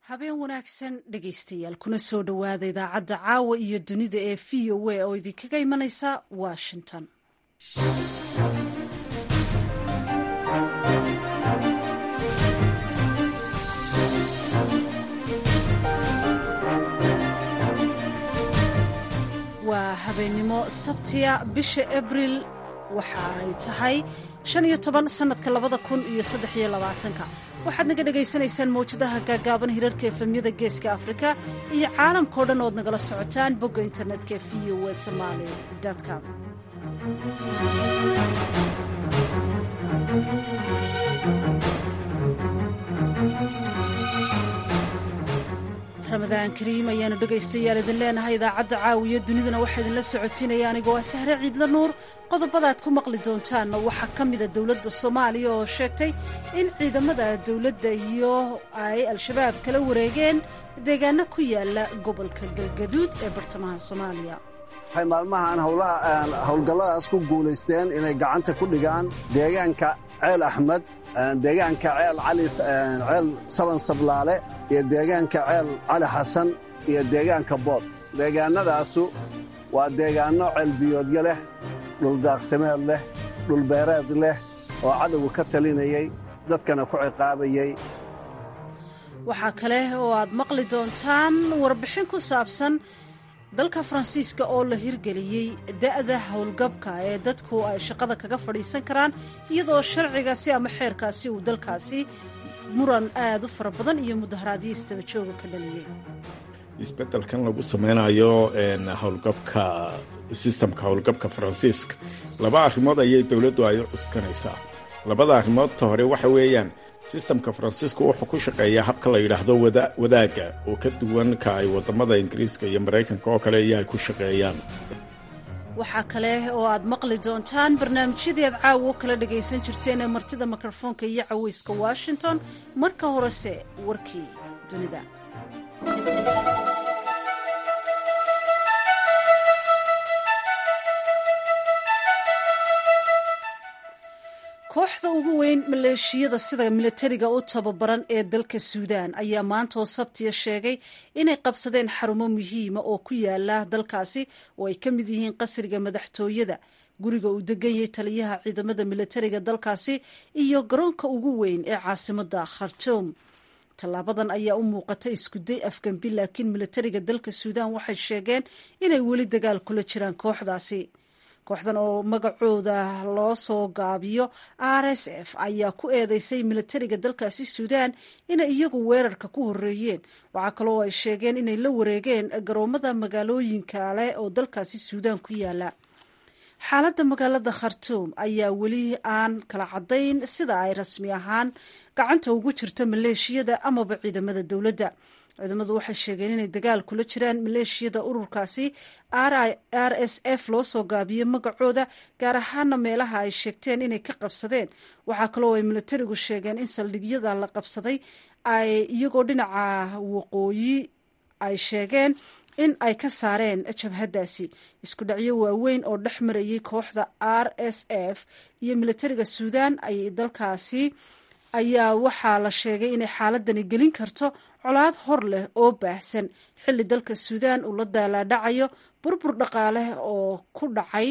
habeen wanaagsan dhegaystayaal kuna soo dhowaada idaacadda caawa iyo dunida ee v o a oo idinkaga imanaysa washington waa habeennimo sabtiya bisha abril waxa ay tahay shan iyo toban sannadka labada kun iyo saddex iyo labaatanka waxaad naga dhagaysanaysaan mawjadaha gaagaaban hirarka efemyada geeska afrika iyo caalamkao dhan ood nagala socotaan bogga internetka v o e somaali com ramadaan kariim ayaanu dhegaystayaal idin leenahay idaacadda caawiyo dunidana waxaa idinla socotiinaya anigoo ah sahre ciidla nuur qodobadaad ku maqli doontaanna waxaa ka mida dowladda soomaaliya oo sheegtay in ciidamada dowladda iyo ay al-shabaab kala wareegeen deegaano ku yaala gobolka galgaduud ee bartamaha soomaaliya waxay maalmahan howlgalladaas ku guulaysteen inay gacanta ku dhigaan deegaanka ceel axmed deegaanka ceel ceel saban sablaale iyo deegaanka ceel cali xasan iyo deegaanka bood deegaannadaasu waa deegaanno ceelbiyoodyo leh dhuldaaqsimeed leh dhulbeereed leh oo cadowga ka talinayey dadkana ku ciqaabayey waxaa kale oo aad maqli doontaan warbixin ku saabsan dalka faransiiska oo la hirgeliyey da'da howlgabka ee dadku ay shaqada kaga fadhiisan karaan iyadoo sharcigaasi ama xeerkaasi uu dalkaasi muran aad u fara badan iyo mudaharaadyo istabajooga ka dhaliyey isbedelkan lagu samaynayo howlgabka sistamka howlgabka faransiiska laba arrimood ayay dowladdu ay u cuskanaysaa labada arrimoodta hore waxa weeyaan sistamka faransiisku wuxuu ku shaqeeyaa habka la yidhaahdo wadaagga oo ka duwan ka ay wadamada ingiriiska iyo maraykanka oo kale iyo ay ku shaqeeyaan waxaa kale oo aad maqli doontaan barnaamijyadii aad caawa u kala dhagaysan jirteen ee martida mikrofoonka iyo caweyska washington marka horese warkii dunida kooxda ugu weyn maleeshiyada sida milatariga u tababaran ee dalka suudaan ayaa maantaoo sabtiya sheegay inay qabsadeen xarumo muhiima oo ku yaala dalkaasi oo ay ka mid yihiin qasriga madaxtooyada guriga uu degan yahay taliyaha ciidamada milatariga dalkaasi iyo garoonka ugu weyn ee caasimada khartuum tallaabadan ayaa u muuqata iskuday afgambi laakiin milatariga dalka suudaan waxay sheegeen inay weli dagaal kula jiraan kooxdaasi kooxdan oo magacooda loo soo gaabiyo r s f ayaa ku eedeysay milatariga dalkaasi suudaan inay iyagu weerarka ku horeeyeen waxaa kaloo ay sheegeen inay la wareegeen garoomada magaalooyinka leh oo dalkaasi suudaan ku yaala xaaladda magaalada khartuum ayaa weli aan kala caddayn sida ay rasmi ahaan gacanta ugu jirto maleeshiyada amaba ciidamada dowladda ciidamadu waxay sheegeen inay dagaal kula jiraan maleeshiyada ururkaasi r s f loo soo gaabiyey magacooda gaar ahaana meelaha ay sheegteen inay ka qabsadeen waxaa kaloo ay milatarigu sheegeen in saldhigyada la qabsaday ay iyagoo dhinaca waqooyi ay sheegeen in ay ka saareen jabhadaasi isku dhacyo waaweyn oo dhex marayay kooxda r s f iyo milatariga suudaan ay dalkaasi ayaa waxaa la sheegay inay xaaladani gelin karto colaad hor leh oo baahsan xilli dalka suudaan uu la daalaadhacayo burbur dhaqaale oo ku dhacay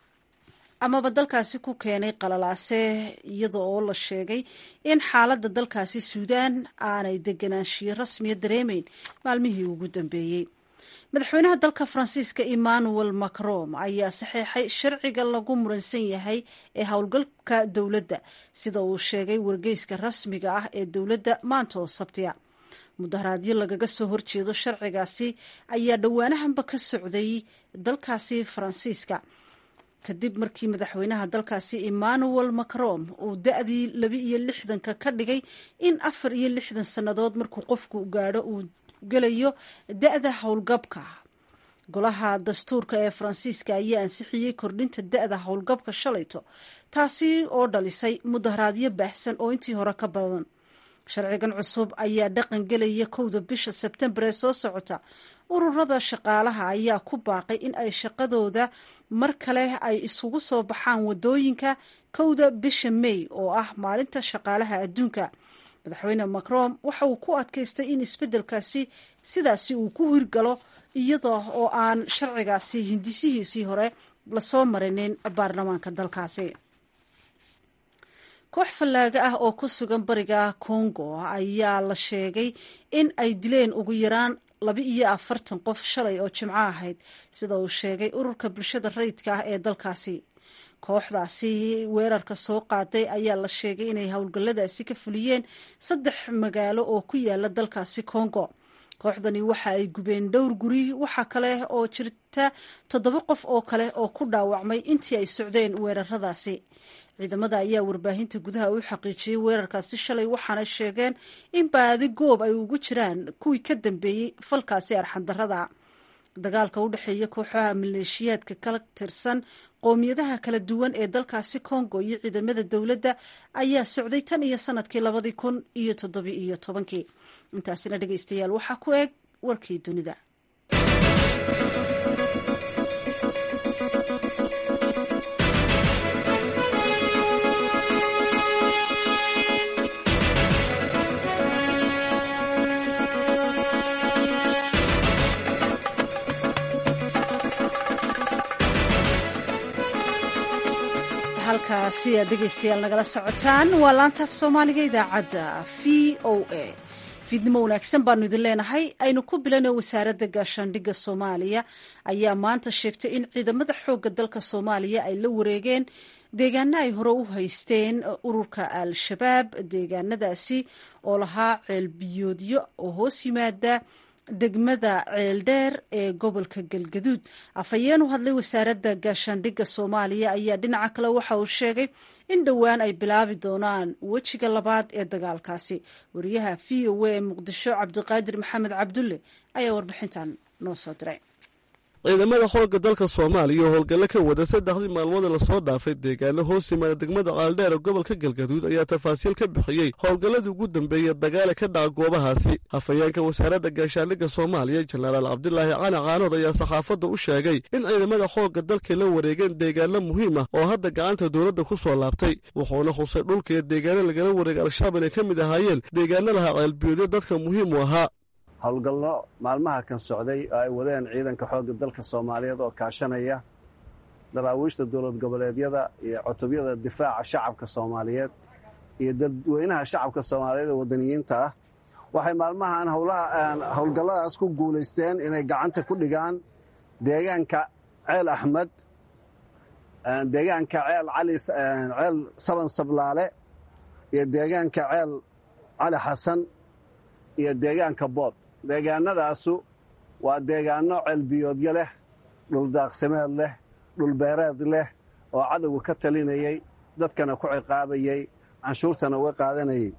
amaba dalkaasi ku keenay qalalaase iyada oo la sheegay in xaaladda dalkaasi suudaan aanay deganaanshiyo rasmiya dareemayn maalmihii ugu dambeeyey madaxweynaha dalka faransiiska emmanuel macron ayaa saxeexay sharciga lagu muransan yahay ee howlgalka dowladda sida uu sheegay wargeyska rasmiga ah ee dowladda maanta oo sabtiya mudaharaadyo lagaga soo horjeedo sharcigaasi ayaa dhowaanahanba ka socday dalkaasi faransiiska kadib markii madaxweynaha dalkaasi emmanuel macron uu da-dii laba iyo lixdanka ka dhigay in afar iyo lixdan sannadood markuu qofku gaadho uu gelayo da-da howlgabka golaha dastuurka ee faransiiska ayaa ansixiyey kordhinta da-da howlgabka shalayto taasi oo dhalisay mudaharaadyo baahsan oo intii hore ka badan sharcigan cusub ayaa dhaqan gelaya kowda bisha sebtembar ee soo socota ururada shaqaalaha ayaa ku baaqay in ay shaqadooda mar kale ay isugu soo baxaan wadooyinka kowda bisha may oo ah maalinta shaqaalaha adduunka madaxweyne macron waxa uu ku adkaystay in isbeddelkaasi sidaasi uu ku hirgalo iyada oo aan sharcigaasi hindisihiisii hore lasoo marinin baarlamaanka dalkaasi koox fallaaga ah oo ku sugan bariga congo ayaa la sheegay in ay dileen ugu yaraan laba iyo afartan qof shalay oo jimco ahayd sida uu sheegay ururka bulshada rayidka ah ee dalkaasi kooxdaasi weerarka soo qaaday ayaa la sheegay inay howlgalladaasi ka fuliyeen saddex magaalo oo ku yaala dalkaasi congo kooxdani waxa ay gubeen dhowr guri waxa kale oo jirta toddoba qof oo kale oo ku dhaawacmay intii ay socdeen weeraradaasi ciidamada ayaa warbaahinta gudaha u xaqiijiyey weerarkaasi shalay waxaana sheegeen in baadi goob ay ugu jiraan kuwii ka dambeeyey falkaasi arxandarada dagaalka u dhexeeya kooxaha maleeshiyaadka kala tirsan qowmiyadaha kala duwan ee dalkaasi congo iyo ciidamada dowladda ayaa socday tan iyo sanadkii labadii kun iyo toddobi iyo tobankii intaasina dhegeystayaal waxaa ku eg warkii dunida halkaasi aad dhegeystayaal nagala socotaan waa laanta af soomaaliga idaacadda v o a fiidnimo wanaagsan baanu idin leenahay aynu ku bilana wasaaradda gaashaandhigga soomaaliya ayaa maanta sheegtay in ciidamada xoogga dalka soomaaliya ay la wareegeen deegaano ay hore u haysteen ururka al-shabaab deegaanadaasi oo lahaa ceelbiyoodyo oo hoos yimaada degmada ceeldheer ee gobolka galgaduud afhayeen u hadlay wasaaradda gaashaandhigga soomaaliya ayaa dhinaca kale waxa uu sheegay in dhowaan ay bilaabi doonaan wejiga labaad ee dagaalkaasi wariyaha v o a ee muqdisho cabdiqaadir maxamed cabdulle ayaa warbixintan noo soo diray ciidamada xoogga dalka soomaaliya oo howlgallo ka wada saddexdii maalmoodee lasoo dhaafay deegaano hoos yimaada degmada qaaldheer ee gobolka galgaduud ayaa tafaasiil ka bixiyey howlgalladii ugu dambeeyey dagaale ka dhaca goobahaasi hafayeenka wasaaradda gaashaandhigga soomaaliya jenaraal cabdilaahi cali caanood ayaa saxaafadda u sheegay in ciidamada xoogga dalkay la wareegeen deegaano muhiim ah oo hadda gacanta dowladda ku soo laabtay wuxuuna khusay dhulka iyo deegaano lagala wareegay al-shabaab inay ka mid ahaayeen deegaano lahaa ceelbiyoodyo dadka muhiim u ahaa howlgallo maalmaha kan socday oo ay wadeen ciidanka xoogga dalka soomaaliyeed oo kaashanaya daraawiishta dowlad goboleedyada iyo cutubyada difaaca shacabka soomaaliyeed iyo dadweynaha shacabka soomaaliyeed ee wadaniyiinta ah waxay maalmahan howlgalladaas ku guulaysteen inay gacanta ku dhigaan deegaanka ceel axmed deegaanka ceel cali ceel saban sablaale iyo deegaanka ceel cali xasan iyo deegaanka bood deegaanadaasu waa deegaano ceelbiyoodyo leh dhuldaaqsimeed leh dhulbeereed leh oo cadowga ka talinayey dadkana ku ciqaabayey canshuurtana uga qaadanayey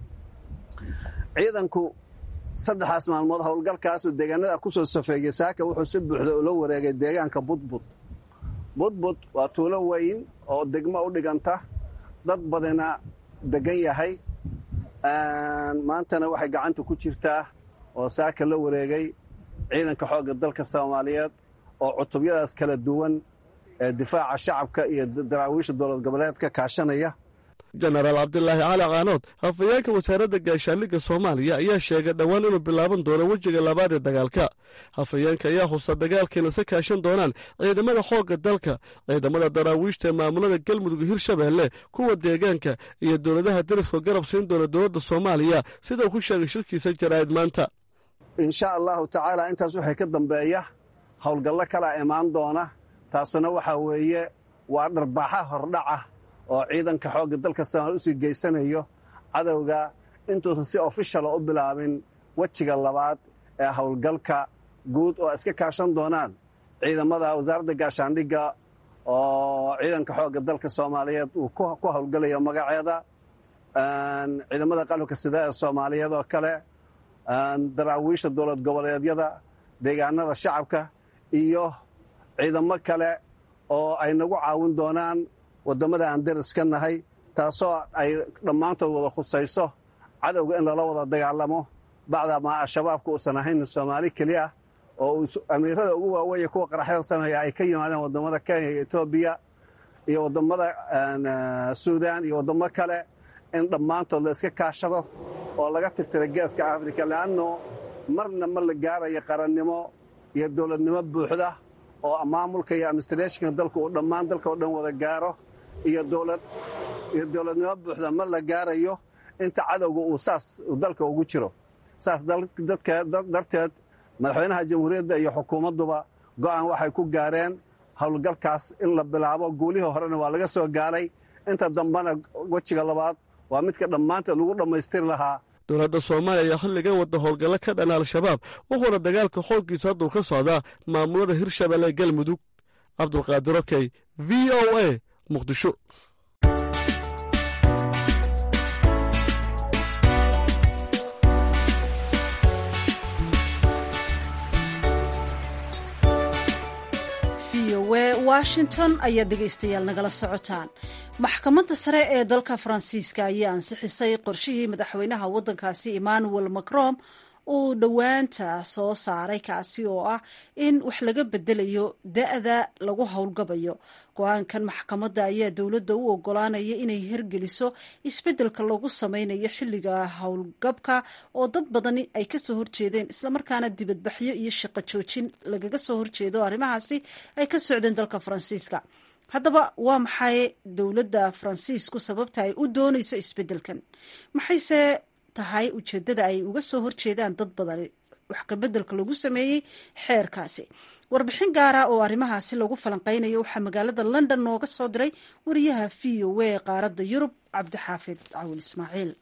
ciidanku saddexaas maalmood howlgalkaasuu deegaanada ku soo safeeyey saaka wuxuu si buuxda ula wareegay deegaanka budbud budbud waa tuulo weyn oo degmo u dhiganta dad badina degan yahay maantana waxay gacanta ku jirtaa oo saaka la wareegay ciidanka xoogga dalka soomaaliyeed oo cutubyadaas kala duwan ee difaaca shacabka iyo daraawiisha dowlad goboleedka kaashanaya jenaraal cabdilaahi cali caanood hafayeenka wasaaradda gaashaandhigga soomaaliya ayaa sheegay dhowaan inuu bilaaban doono wejiga labaad ee dagaalka hafayeenka ayaa husa dagaalkeena se kaashan doonaan ciidamada xoogga dalka ciidamada daraawiishta ee maamulada galmudug hirshabeelle kuwa deegaanka iyo dowladaha deriska garab siin doona dowladda soomaaliya sida uu ku sheegay shirkiisa jaraa'id maanta insha allahu tacaala intaas waxay ka dambeeya howlgallo kala imaan doona taasuna waxaa weeye waa dharbaaxa hordhaca oo ciidanka xoogga dalka soomaaliya usii geysanayo cadowga intuusan si ofishala u bilaabin wejiga labaad ee howlgalka guud oo iska kaashan doonaan ciidamada wasaaradda gaashaandhigga oo ciidanka xoogga dalka soomaaliyeed uu ku howlgalayo magaceeda ciidamada qalabka sida ee soomaaliyeed oo kale daraawiisha dowlad goboleedyada deegaanada shacabka iyo ciidamo kale oo ay nagu caawin doonaan waddamada aan deris ka nahay taasoo ay dhammaantood wada khusayso cadowga in lala wada dagaalamo bacdamaa al-shabaabka uusan ahayn soomaali keliya oo amiirada ugu waaweeye kuwa qaraxyada sameeya ay ka yimaadeen waddamada kenya iyo etoobiya iyo waddamada suudaan iyo waddamo kale in dhammaantood la iska kaashado oo laga tirtira geeska afrika le'anno marna ma la gaarayo qarannimo iyo dowladnimo buuxda oo maamulka iyo administrationka dalka uu dhammaan dalka oo dhan wada gaaro iyo dowladnimo buuxda ma la gaarayo inta cadowga uu saas dalka ugu jiro saas darteed madaxweynaha jamhuuriyadda iyo xukuumadduba go'aan waxay ku gaareen howlgalkaas in la bilaabo guulihii horena waa laga soo gaaray inta dambena wejiga labaad waa midka dhammaanteed lagu dhammaystiri lahaa dowladda soomaaliya ayaa xilligan wadda howlgallo ka dhan al-shabaab wuxuuna dagaalka xooggiisu hadduu ka socdaa maamulada hirshabelle galmudug cabdulqaadir okey v o a muqdisho washington ayaa dhegaystayaal nagala socotaan maxkamadda sare ee dalka faransiiska ayaa ansixisay qorshihii madaxweynaha waddankaasi emmanuel macron uu dhowaanta soo saaray kaasi oo ah in wax laga bedelayo da-da lagu howlgabayo go-aankan maxkamadda ayaa dowladda u ogolaanaya inay hirgeliso isbeddelka lagu sameynayo xilliga howlgabka oo dad badani ay kasoo horjeedeen islamarkaana dibadbaxyo iyo shaqo joojin lagaga soo horjeedo arrimahaasi ay ka socdeen dalka faransiiska haddaba waa maxay dowladda faransiisku sababta ay u doonayso isbeddelkan maxayse tahay ujeeddada ay uga soo horjeedaan dad badani wax kabeddelka lagu sameeyey xeerkaasi warbixin gaara oo arrimahaasi lagu falanqeynayo waxaa magaalada london nooga soo diray wariyaha v o a qaaradda yurub cabdixaafid cawil ismaaciil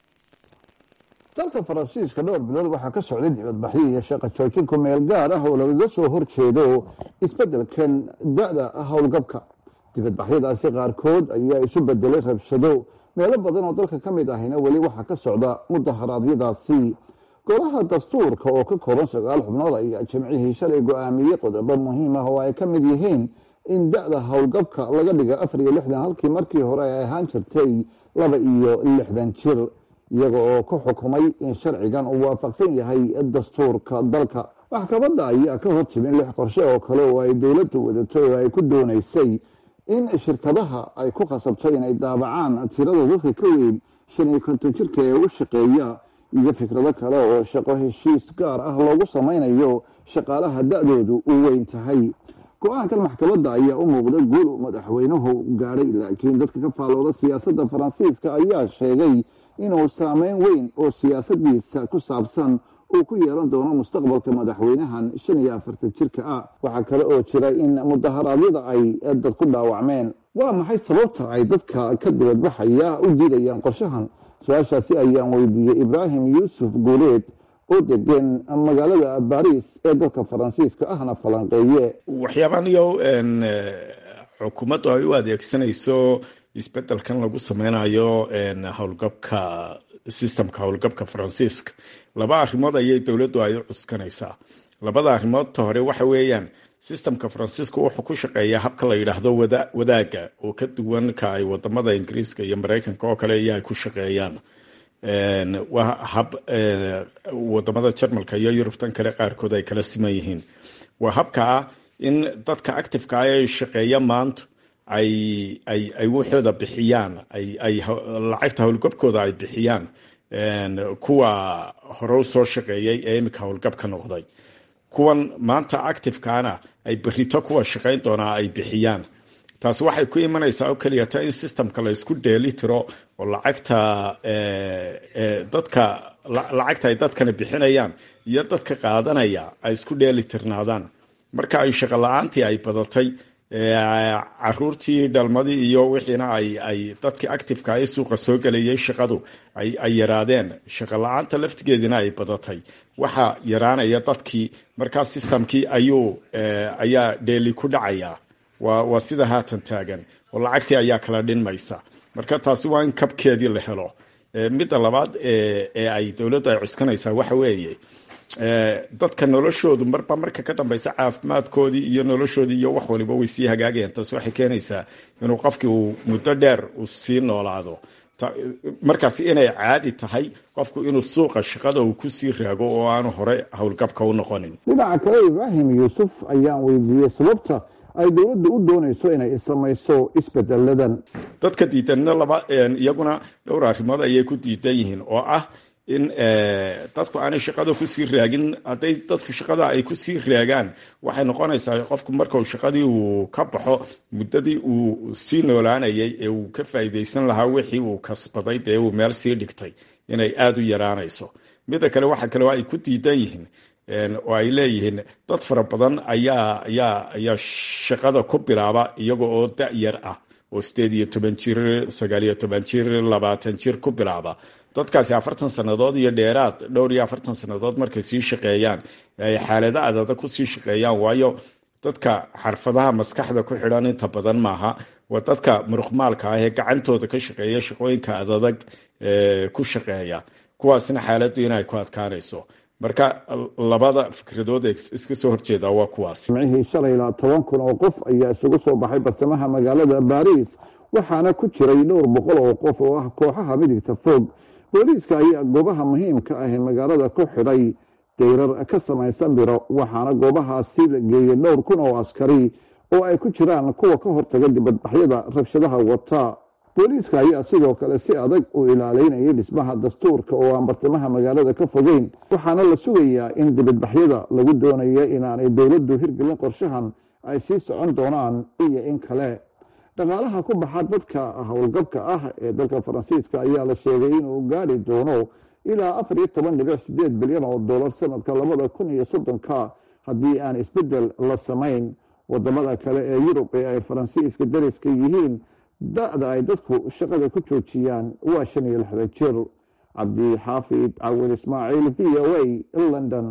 dalka faransiiska dhowr bilood waxaa ka socday dibadbaxyo iyo shaqa joojin ku meel gaar ah oo lagaga soo horjeedo isbeddelkan da-da howlgabka dibadbaxyadaasi qaarkood ayaa isu bedelay rabshado meelo badan oo dalka ka mid ahina weli waxaa ka socda mudaharaadyadaasi golaha dastuurka oo ka kooban sagaal xubnood ayaa jimcihii shalay go-aamiyey qodobo muhiim ah oo ay ka mid yihiin in da-da howlgabka laga dhiga afar iyo lixdan halkii markii hore ay ahaan jirtay laba iyo lixdan jir iyaga oo ku xukumay in sharcigan uu waafaqsan yahay dastuurka dalka maxkamadda ayaa ka hortimin lix qorshe oo kale oo ay dowladdu wadato oo ay ku doonaysay in shirkadaha ay ku khasabto inay daabacaan tirada dadka ka weyn shan iyo konton jirka ee u shaqeeya iyo fikrado kale oo shaqo heshiis gaar ah loogu samaynayo shaqaalaha da-doodu u weyn tahay go-aankan maxkamadda ayaa u muuqda guul uu madaxweynuhu gaadhay laakiin dadka ka faallooda siyaasadda faransiiska ayaa sheegay inuu saameyn weyn oo siyaasadiisa ku saabsan uu ku yeelan doono mustaqbalka madaxweynahan shan iyo afartan jirka ah waxaa kale oo jira in mudaharaadyada ay dad ku dhaawacmeen waa maxay sababta ay dadka ka dibadbaxaya u diidayaan qorshahan su-aashaasi ayaan weydiiyey ibraahim yuusuf guuleed oo degan magaalada baris ee dalka faransiiska ahna falanqeeye waxyaabaan iyo xukuumaddu ay u adeegsanayso isbedelkan lagu sameynayo howlgabka systemka howlgabka faransiiska laba arrimood ayay dowladdu ay u cuskanaysaa labada arrimoodta hore waxa weeyaan systemka faransiiska wuxuu ku shaqeeyaa habka la yidhaahdo wadaaga oo ka duwan ka ay wadamada ingiriiska iyo mareykanka oo kale iyo ay ku shaqeeyaan waa hab wadamada jarmalka iyo yurubtan kale qaarkood ay kala siman yihiin waa habka ah in dadka activeka ah ee shaqeeya maanta ay ay ay waxooda bixiyaan ay ay lacagta howlgabkooda ay bixiyaan kuwa hore u soo shaqeeyay ee imika howlgabka noqday kuwan maanta activekaana ay berito kuwa shaqayn doonaa ay bixiyaan taasi waxay ku imanaysaa oo keliyata in systemka la isku dheeli tiro oo lacagta dadka lacagta ay dadkani bixinayaan iyo dadka qaadanaya ay isku dheeli tirnaadaan marka ay shaqo la-aantii ay badatay caruurtii dhalmadii iyo wixiina ay ay dadkii activeka ee suuqa soo gelayay shaqadu ay ay yaraadeen shaqo la-aanta laftigeedina ay badatay waxaa yaraanaya dadkii markaa systemkii ayuu ayaa dheeli ku dhacaya waa waa sida haatan taagan oo lacagtii ayaa kala dhinmaysa marka taasi waa in kabkeedii la helo midda labaad ee ay dowladdu ay cuskanaysaa waxa weeye dadka noloshoodu marba marka ka dambeysa caafimaadkoodii iyo noloshoodii iyo wax waliba way sii hagaagayaan taas waxay keenaysaa inuu qofkii uu muddo dheer uu sii noolaado markaas inay caadi tahay qofku inuu suuqa shaqada uu kusii raago oo aanu hore howlgabka u noqonin dhinaca kale ibraahim yuusuf ayaan weydiiyey sababta ay dowladda u doonayso inay samayso isbedeladan dadka diidanna laba iyaguna dhowr arrimood ayay ku diidan yihiin oo ah in dadku aanay shaqada kusii raagin hadday dadku shaqada ay kusii raagaan waxay noqonaysaa qofku markau shaqadii uu ka baxo muddadii uu sii noolaanayay ee uu ka faa'iidaysan lahaa wixii uu kasbaday dee uu meel sii dhigtay inay aada u yaraanayso midda kale waxa kale oo ay ku diidan yihiin oo ay leeyihiin dad fara badan ayaa ayaa ayaa shaqada ku bilaaba iyaga oo da-yar ah oo sideed iyo toban jir sagaal iyo toban jir labaatan jir ku bilaaba dadkaasi afartan sannadood iyo dheeraad dhowr iyo afartan sannadood markay sii shaqeeyaan ay xaalado adada kusii shaqeeyaan waayo dadka xarfadaha maskaxda ku xidhan inta badan maaha waa dadka muruqmaalka ah ee gacantooda ka shaqeeya shaqooyinka adadag ku shaqeeya kuwaasna xaaladdu inay ku adkaanayso marka labada fikradood ee iska soo horjeeda waa kuwaas jimcihii shalay ilaa toban kun oo qof ayaa isugu soo baxay bartamaha magaalada baariis waxaana ku jiray dhowr boqol oo qof oo ah kooxaha midigta fog booliiska ayaa goobaha muhiimka ah ee magaalada ku xidhay dayrar ka samaysan biro waxaana goobahaasi la geeyey dhowr kun oo askari oo ay ku jiraan kuwa ka hortaga dibadbaxyada rabshadaha wata booliiska ayaa sidoo kale si adag u ilaaleynayay dhismaha dastuurka oo aan bartamaha magaalada ka fogeyn waxaana la sugayaa in dibadbaxyada lagu doonaya inaanay dowladdu hirgelin qorshahan ay sii socon doonaan iyo in kale dhaqaalaha ku baxa dadka howlgabka ah ee dalka faransiiska ayaa la sheegay inuu gaari doono ilaa afar iyo toban dhibic sideed bilyan oo dollar sanadka labada kun iyo soddonka haddii aan isbeddel la samayn wadamada kale ee yurub ee ay faransiiska dariska yihiin da-da ay dadku shaqada ku joojiyaan waa shan iyo lixdan jir cabdixaafid cawil ismaaciil v o a london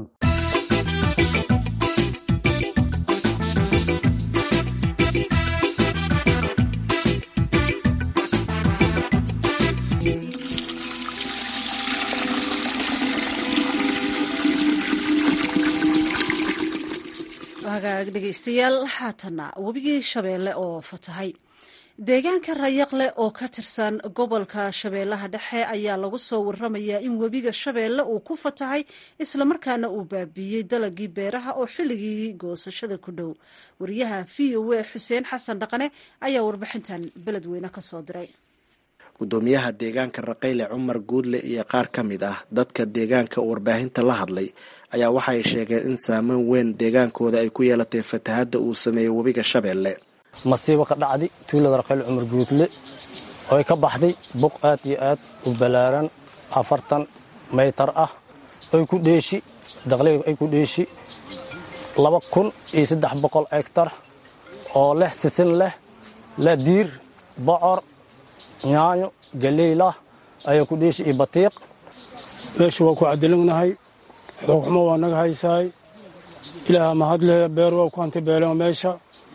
hagaag dhegaystayaal haatana webigii shabeelle oo fatahay deegaanka rayaqle oo ka tirsan gobolka shabeellaha dhexe ayaa lagu soo waramayaa in webiga shabeelle uu ku fatahay islamarkaana uu baabiiyey dalagii beeraha oo xilligii goosashada ku dhow wariyaha v o a xuseen xasan dhaqane ayaa warbixintan beledweyne ka soo diray gudoomiyaha deegaanka raqayle cumar guudle iyo qaar ka mid ah dadka deegaanka warbaahinta la hadlay ayaa waxay sheegeen in saameyn weyn deegaankooda ay ku yeelatay fatahadda uu sameeyey webiga shabeelle masiibo ka dhacday tuulada raqayle cumar guudle oo ay ka baxday buq aad iyo aad u ballaaran afartan maytar ah ay ku dheeshi daqliga ay ku dheeshi laba kun iyo saddex boqol egtar oo leh sisin leh leh diir bocor yaanyo galeylah ayaa ku dheeshi iyo batiiq meeshu waa ku cadilanahay xoogxumo waa naga haysaay ilaaha mahadle beer waa ku hantibeelema meesha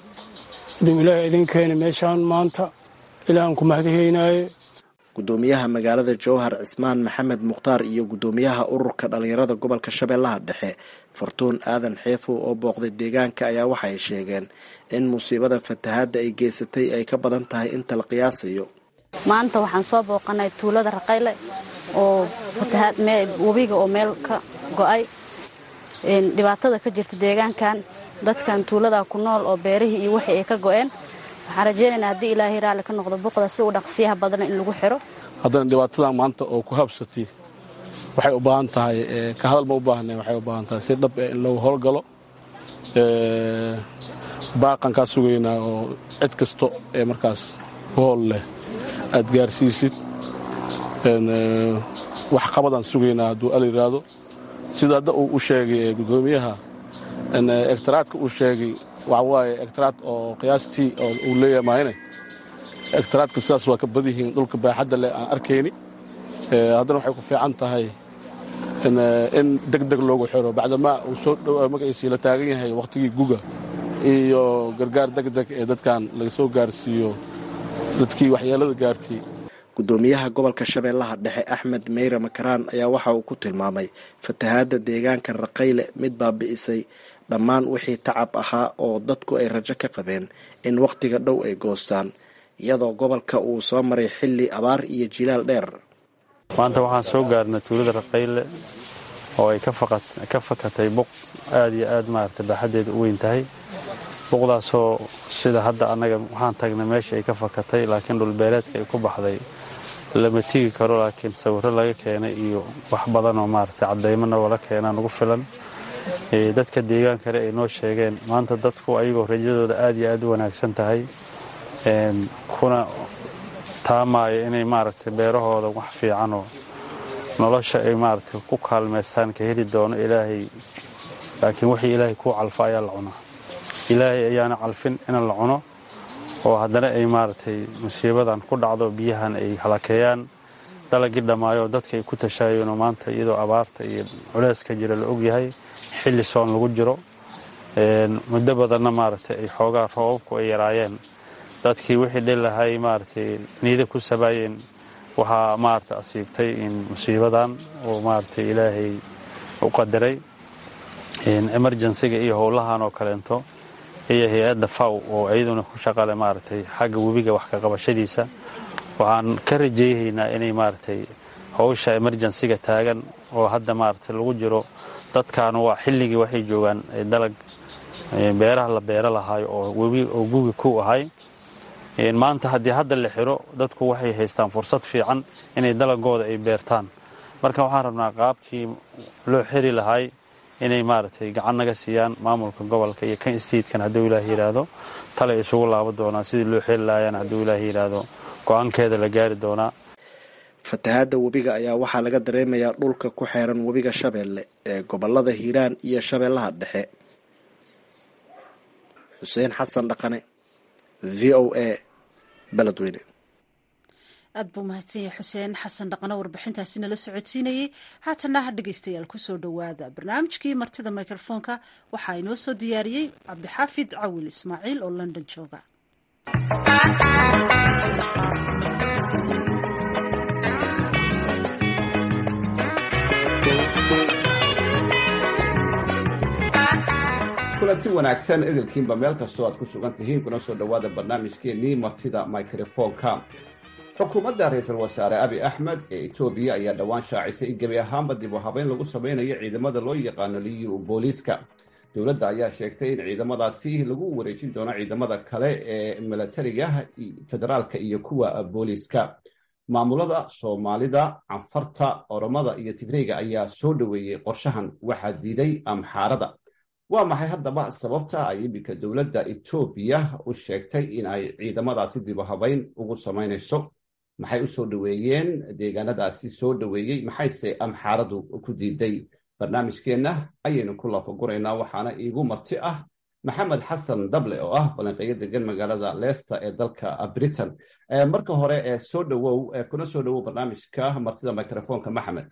iduu ilaaha idin keeni meeshaan maanta ilaahan ku mahadhaynaaye gudoomiyaha magaalada jowhar cismaan maxamed mukhtaar iyo gudoomiyaha ururka dhallinyarada gobolka shabeellaha dhexe fartuun aadan xeefow oo booqday deegaanka ayaa waxay sheegeen in musiibada fatahaadda ay geysatay ay ka badan tahay inta la qiyaasayo maanta waxaan soo booqanay tuulada raqayle oo fatahaad webiga oo meel ka go'ay dhibaatada ka jirta deegaankan dadkan tuulada ku nool oo beerihii iyo wixii ay ka go'een waxaan rajaynaynaa haddii ilaahay raalli ka noqdo buqda si uu dhaqsiyaha badana in lagu xiro haddana dhibaatadan maanta oo ku habsatay waxay u baahan tahay ka hadal ma u baahna waxay u baahan tahay si dhab eh in lagu howlgalo baaqan kaa sugaynaa oo cid kasto ee markaas ku hool leh aad gaarsiisid wax qabadaan sugaynaa hadduu al yidhaahdo sida hadda uu u sheegay gudoomiyaha egtaraadka uu sheegay waxa waaye egtaraad oo qiyaastii oo uu leeyahay maayne egtaraadka sidaas waa ka badan yihiin dhulka baaxadda leh aan arkayni haddana waxay ku fiican tahay in deg deg loogu xiro bacdamaa uu soo dhow magaciisii la taagan yahay wakhtigii guga iyo gargaar deg deg ee dadkan laga soo gaarsiiyo dadkii waxyeelada gaartay gudoomiyaha gobolka shabeellaha dhexe axmed meyre makaraan ayaa waxa uu ku tilmaamay fatahaadda deegaanka raqayle mid baabi'isay dhammaan wixii tacab ahaa oo dadku ay rajo ka qabeen in wakhtiga dhow ay goostaan iyadoo gobolka uu soo maray xilli abaar iyo jilaal dheer maanta waxaan soo gaarnay tuulada raqayle oo ay ka fakatay buq aad iyo aad maarata baaxaddeeda u weyn tahay buqdaasoo sida hadda annaga waxaan tagnay meesha ay ka fakatay laakiin dhulbeeleedka ay ku baxday lama tigi karo laakiin sawirro laga keenay iyo wax badan oo maaragtay caddaymana wala keenaa nagu filan dadka deegaankale ay noo sheegeen maanta dadku ayagoo rajadooda aad iyo aad u wanaagsan tahay kuna taamaayo inay maaragtay beerahooda wax fiicanoo nolosha ay maaragtay ku kaalmaystaan ka heli doono ilaahay laakiin wixii ilaahay kuu calfa ayaa la cunaa ilaahay ayaana calfin in la cuno oo haddana ay maaragtay musiibadan ku dhacdo biyahan ay halakeeyaan dalagii dhammaayo dadka ay ku tashaayeenoo maanta iyadoo abaarta iyo culeyska jira la ogyahay xilli soon lagu jiro muddo badanna maaragtay ay xoogaa roobabku ay yaraayeen dadkii wixii dhilahay maaragtay niida ku sabaayeen waxaa maaragtay asiibtay in musiibadan oo maaragtay ilaahay u qadaray emergensiga iyo howlahan oo kaleento iyo hay-adda faw oo iyaduna ku shaqale maaragtay xagga webiga wax ka qabashadiisa waxaan ka rajayhaynaa inay maaragtay howsha emergensiga taagan oo hadda maaragtay lagu jiro dadkaanu waa xilligii waxay joogaan dalag beeraha la beero lahaayo oo webi oo gugi ku ahay maanta haddii hadda la xiro dadku waxay haystaan fursad fiican inay dalagooda ay beertaan marka waxaan rabnaa qaabkii loo xiri lahay inay maaragtay gacan naga siiyaan maamulka gobolka iyo kan statekan hadduu ilaah yidhaahdo tale isugu laabo doonaa sidii loo xiri lahayaan hadduu ilaah yidhaahdo go-aankeeda la gaari doonaa fatahaadda webiga ayaa waxaa laga dareemayaa dhulka ku xeeran webiga shabeelle ee gobolada hiiraan iyo shabeellaha dhexe xuseen xasan dhaqane v o a beledweyne aad buu mahadsan yahay xuseen xasan dhaqano warbixintaasi nala socodsiinayey haatana ha dhegeystayaal kusoo dhowaada barnaamijkii martida mikrofoonka waxaa inoo soo diyaariyey cabdixaafid cawil ismaaciil oo london jooga kulanti wanaagsan idilkiinba meel kastoo aad ku sugan tihiin kuna soo dhowaada barnaamijkeennii martida microfoonka xukuumadda ra-iisul wasaare abi axmed ee etoobiya ayaa dhowaan shaacisay in gebi ahaanba dib u habeyn lagu sameynayo ciidamada loo yaqaano liyu booliiska dowladda ayaa sheegtay in ciidamadaasi lagu wareejin doono ciidamada kale ee milatariga federaalka iyo kuwa booliiska maamulada soomaalida canfarta oromada iyo tigreyga ayaa soo dhoweeyey qorshahan waxaa diiday amxaarada waa maxay haddaba sababta ay iminka dowladda etoobiya u sheegtay in ay ciidamadaasi dib u habeyn ugu samaynayso maxay u soo dhoweeyeen deegaanadaasi soo dhoweeyey maxayse amxaaradu ku diiday barnaamijkeenna ayaynu ku laafaguraynaa waxaana iigu marti ah maxamed xasan dable oo ah falanqeeyo degan magaalada leicester ee dalka britain marka hore ee soo dhowow kuna soo dhowow barnaamijka martida microfoonka maxamed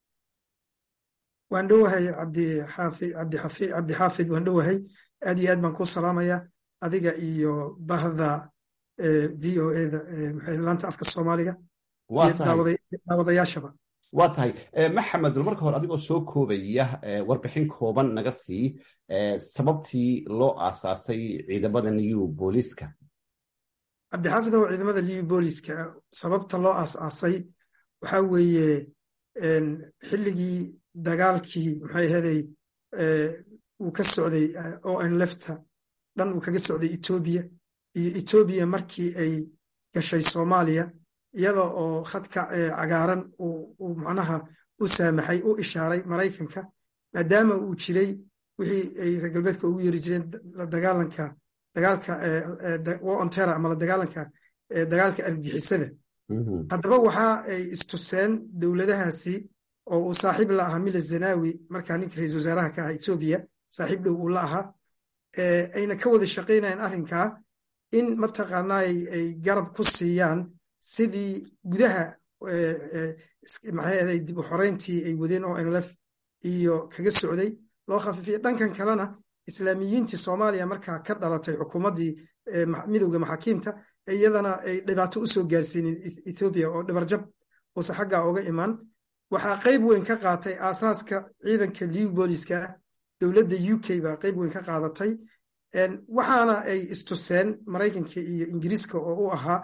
waan dhowahay cabdixaafid waan dhowahay aad iyo aad baan ku salaamaya adiga iyo bahda v o eda laanta afka soomaaliga iyo daawadayaashaba waa tahay maxamed marka hore adigoo soo koobaya warbixin kooban naga sii sababtii loo aasaasay ciidamada new booliiska cabdixaafid oo ciidamada new booliiska sababta loo aasaasay waxaa weeye xilligii dagaalkii maxay ahaday uu ka socday o n lefta dhan uu kaga socday etoobiya iyo etoobiya markii ay gashay soomaaliya iyada oo khadka cagaaran uu macnaha u saamaxay u ishaaray maraykanka maadaama uu jiray wixii ay reer galbeedka ugu yeeri jireen la dagaalanka dagaalka wontera ama la dagaalanka dagaalka argixisada haddaba waxa ay istuseen dowladahaasi oo uu saaxiib la ahaa mila zanawi markaa ninka ra-isul wasaaraha ka ah etoobiya saaxiib dhow uu la ahaa ayna ka wada shaqaynayaan arrinkaa in mataqaanaa ay garab ku siiyaan sidii gudaha maxay dib u xoreyntii ay wadeen oo nlf iyo kaga socday loo khafiifiyay dhankan kalena islaamiyiintii soomaaliya markaa ka dhalatay xukuumaddii midowda maxaakiimta iyadana ay dhibaato u soo gaarsiinin ethoobiya oo dhibarjab uuse xaggaa oga imaan waxaa qayb weyn ka qaatay aasaaska ciidanka liw booliska ah dowladda u k baa qayb weyn ka qaadatay waxaana ay istuseen maraykanka iyo ingiriiska oo u ahaa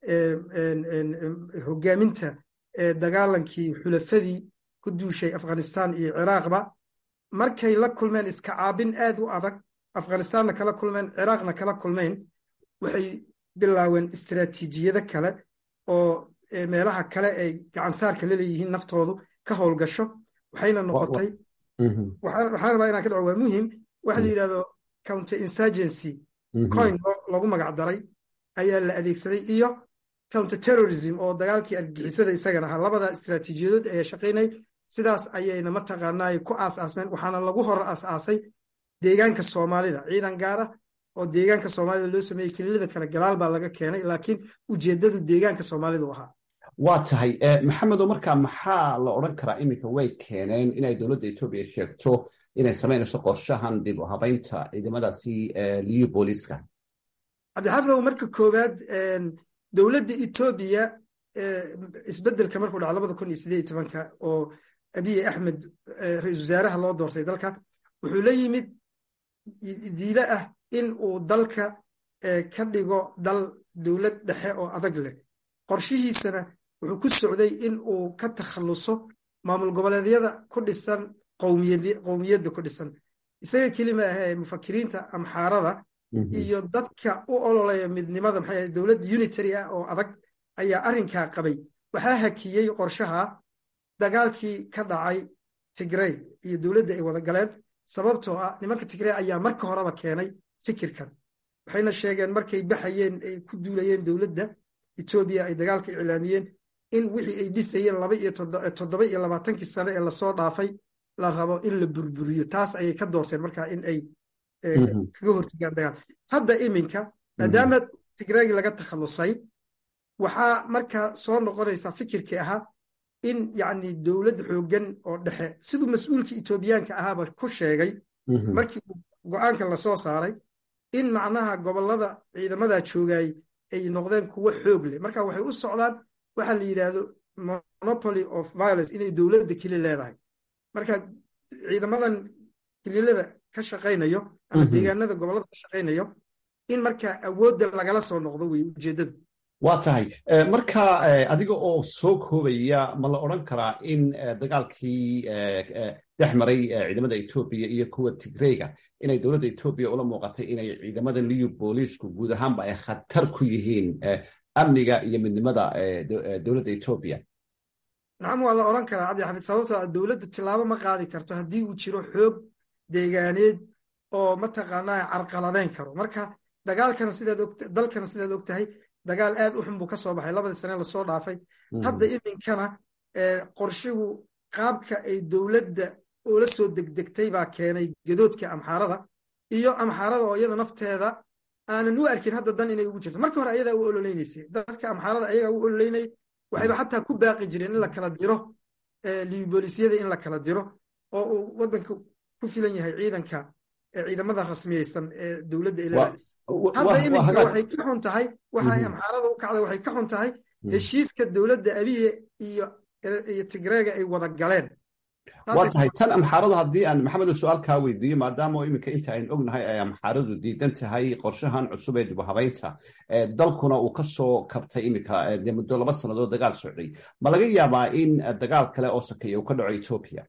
hogaaminta dagaalankii xulafadii ku duushay afghanistan iyo ciraaqba markay la kulmeen iska caabin aad u adag afghanistaanna kala kulmeen ciraaqna kala kulmeen waxay bilaaween istiraatiijiyado kale oo meelaha kale ay gacansaarka laleeyihiin naftoodu ka howlgasho waxayna noqotay waxaan rabaa inaan ka dhaco waa muhim waxa la yidhahdo counter insurgency coin lagu magac daray ayaa la adeegsaday iyo counter terrorism oo dagaalkii argixisada isagana ahaa labada istiraatiijiyadood ayaa shaqaynay sidaas ayayna mataqaanaa ku aas-aasmeen waxaana lagu hor aas-aasay deegaanka soomaalida ciidan gaar ah oo deegaanka soomaalida loo sameeyey kelilada kale gadaal baa laga keenay laakiin ujeedadu deegaanka soomaalidu ahaa waa tahay maxamedo markaa maxaa la odran karaa iminka way keeneen inay dowladda etoobiya sheegto inay samaynayso qorshahan dib u habaynta ciidamadaasi liyu booliiska cabdixaafidow marka koowaad dowladda etoobiya isbedelka markuu dhaco labada kun iyo sideed iyo tobanka oo abiye axmed ra-isul wasaaraha loo doortay dalka wuxuu la yimid diile ah in uu dalka ka dhigo dal dowlad dhexe oo adag leh qorshihiisana wuxuu ku socday in uu ka takhalluso maamul goboleedyada ku dhisan qowmiyadda ku dhisan isaga kelima ahee mufakiriinta amxaarada iyo dadka u ololaya midnimada maxay dowlad unitary ah oo adag ayaa arrinkaa qabay waxaa hakiyey qorshaha dagaalkii ka dhacay tigrey iyo dowladda ay wada galeen sababtoo ah nimanka tigrey ayaa marka horeba keenay fikirkan waxayna sheegeen markay baxayeen ay ku duulayeen dowladda etoobiya ay dagaalka iclaamiyeen in wixii ay dhisayeen laba iyo toddoba iyo labaatankii sane ee lasoo dhaafay la rabo in la burburiyo taas ayay ka doorteen markaa in ay kaga hortegaan dagaal hadda iminka maadaama tigreegi laga takhallusay waxaa markaa soo noqonaysaa fikirkii ahaa in yacni dowlad xooggan oo dhexe siduu mas-uulka etoobiyaanka ahaaba ku sheegay markii go-aanka lasoo saaray in macnaha gobollada ciidamadaa joogay ay noqdeen kuwo xoog leh marka waxay u socdaan waxa la yidhaahdo monopoly of violence inay dowladda keli leedahay marka ciidamadan kililada ka shaqaynayo ama deegaanada gobollada ka shaqaynayo in marka awoodda lagala soo noqdo wey ujeeddadu waa tahay marka adiga oo soo koobaya ma la odran karaa in dagaalkii dhex maray ciidamada etoobiya iyo kuwa tigreyga inay dowladda etoobiya ula muuqatay inay ciidamada liyu booliisku guud ahaanba ay khatar ku yihiin amniga iyo midnimada dowladda etoobiya nacam waa la odhan karaa cabdixafiid sababtoo dowladdu tilaabo ma qaadi karto haddii uu jiro xoog deegaaneed oo mataqaanaa carqaladeyn karo marka dagaalkana sidaad og dalkana sidaad og tahay dagaal aad u xun buu ka soo baxay labadii sane lasoo dhaafay hadda iminkana qorshigu qaabka ay dowladda oola soo degdegtay baa keenay gadoodka amxaarada iyo amxaarada oo iyada nafteeda aanan u arkin hadda dan inay ugu jirto markii hore ayadaa u ololeynaysay dadka amxaarada ayagaa u ololeynay waxayba xataa ku baaqi jireen in la kala diro liiboolisyada in la kala diro oo uu waddanka ku filan yahay ciidanka ciidamada rasmiyeysan ee dowladda ilaa hadda iminka waxay ka xun tahay waxay amxaarada u kacday waxay ka xun tahay heshiiska dowladda abiye iyo iyo tigreega ay wada galeen waa tahay tan amxaarada haddii aan maxamedo su-aal kaa weydiiyo maadaama iminka inta aynu ognahay ay amxaaradu diidan tahay qorshahan cusub ee dib u habaynta dalkuna uu ka soo kabtay iminka dee muddo laba sannadood dagaal socday ma laga yaabaa in dagaal kale oo sakeeya uu ka dhaco etoobiya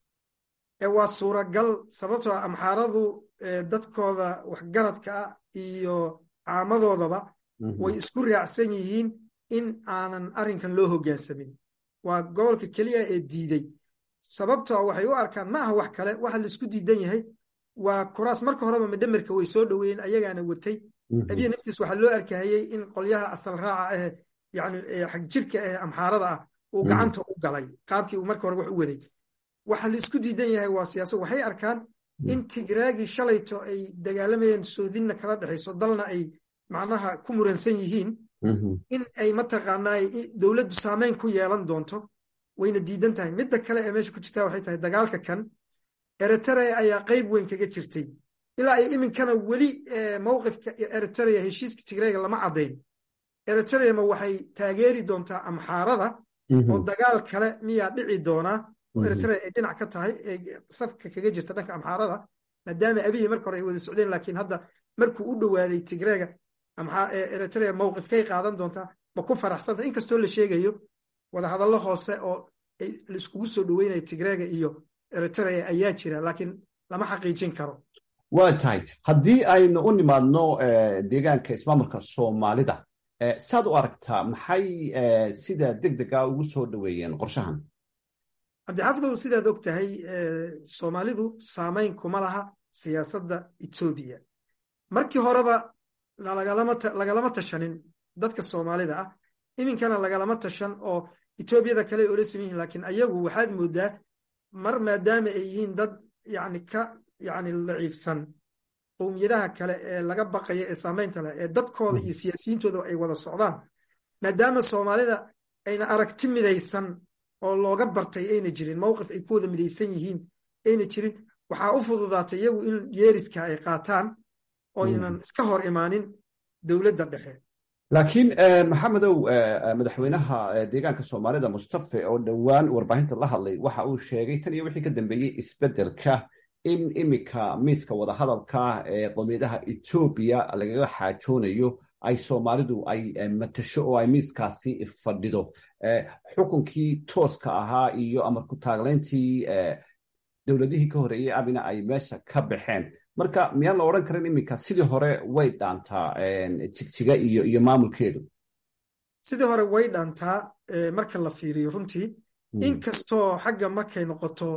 waa suuragal sababtoo ah amxaaradu dadkooda waxgaradka ah iyo caamadoodaba way isku raacsan yihiin in aanan arrinkan loo hoggaansamin waa gobolka keliya ee diiday sababtoo waxay u arkaan ma aha wax kale waxa laisku diidan yahay waa kuraas marka horeba madhamerka way soo dhoweeyeen ayagaana watay abiya naftiis waxaa loo arkahayey in qolyaha asal raaca ah yani xag jirka ah amxaarada ah uu gacanta u galay qaabkii uu marka hore wax u waday waxa la isku diidan yahay waa siyaaso waxay arkaan in tigraagii shalayto ay dagaalamayeen soodinna kala dhexayso dalna ay macnaha ku muransan yihiin in ay mataqaanaa dowladdu saameyn ku yeelan doonto wayna diidan tahay midda kale ee meesha ku jirtaa waxay tahay dagaalka kan eritrea ayaa qayb weyn kaga jirtay ilaa ay iminkana weli mowqifka eritrea heshiiska tigreega lama caddayn eritrea ma waxay taageeri doontaa amxaarada oo dagaal kale miyaa dhici doonaa oo eritrea ay dhinac ka tahay ee safka kaga jirta dhanka amxaarada maadaama abiyi marka hore ay wada socdeen laakiin hadda markuu u dhowaaday tigreega eritrea mowqifkay qaadan doontaa ma ku faraxsanta inkastoo la sheegayo wadahadallo hoose oo laiskugu soo dhoweynayo tigreega iyo eritrea ayaa jira laakiin lama xaqiijin karo waa tahay haddii aynu u nimaadno deegaanka ismaamulka soomaalida saad u aragtaa maxay sida deg dega ugu soo dhoweeyeen qorshahan cabdixaafidow sidaad og tahay soomaalidu saamayn kuma laha siyaasadda etoobiya markii horeba lagalama tashanin dadka soomaalida ah iminkana lagalama tashan oo etoobiyada kale ay ola saman yihin lakiin ayagu waxaad moodaa mar maadaama ay yihiin dad yani ka yani daciifsan qowmiyadaha kale ee laga baqaya ee saamaynta leh ee dadkooda iyo siyaasiyiintooda ay wada socdaan maadaama soomaalida ayna aragti midaysan oo looga bartay ayna jirin mowqif ay ku wada midaysan yihiin ayna jirin waxaa u fududaatay iyagu in yeeriska ay qaataan oynan iska hor imaanin dowladda dhexe laakiin maxamedow madaxweynaha deegaanka soomaalida mustafe oo dhowaan warbaahinta la hadlay waxa uu sheegay tan iyo wixii ka dambeeyey isbeddelka in iminka miiska wadahadalka ee qowmiyadaha etoobiya lagaga xaajoonayo ay soomaalidu ay matasho oo ay miiskaasi fadhido xukunkii tooska ahaa iyo amar ku taaglayntii dowladihii ka horeeyey abina ay meesha ka baxeen marka miyaan la odhan karin iminka sidii hore way dhaantaa jigjiga iyo iyo maamulkeedu sidii hore way dhaantaa marka la fiiriyo runtii inkastoo xagga markay noqoto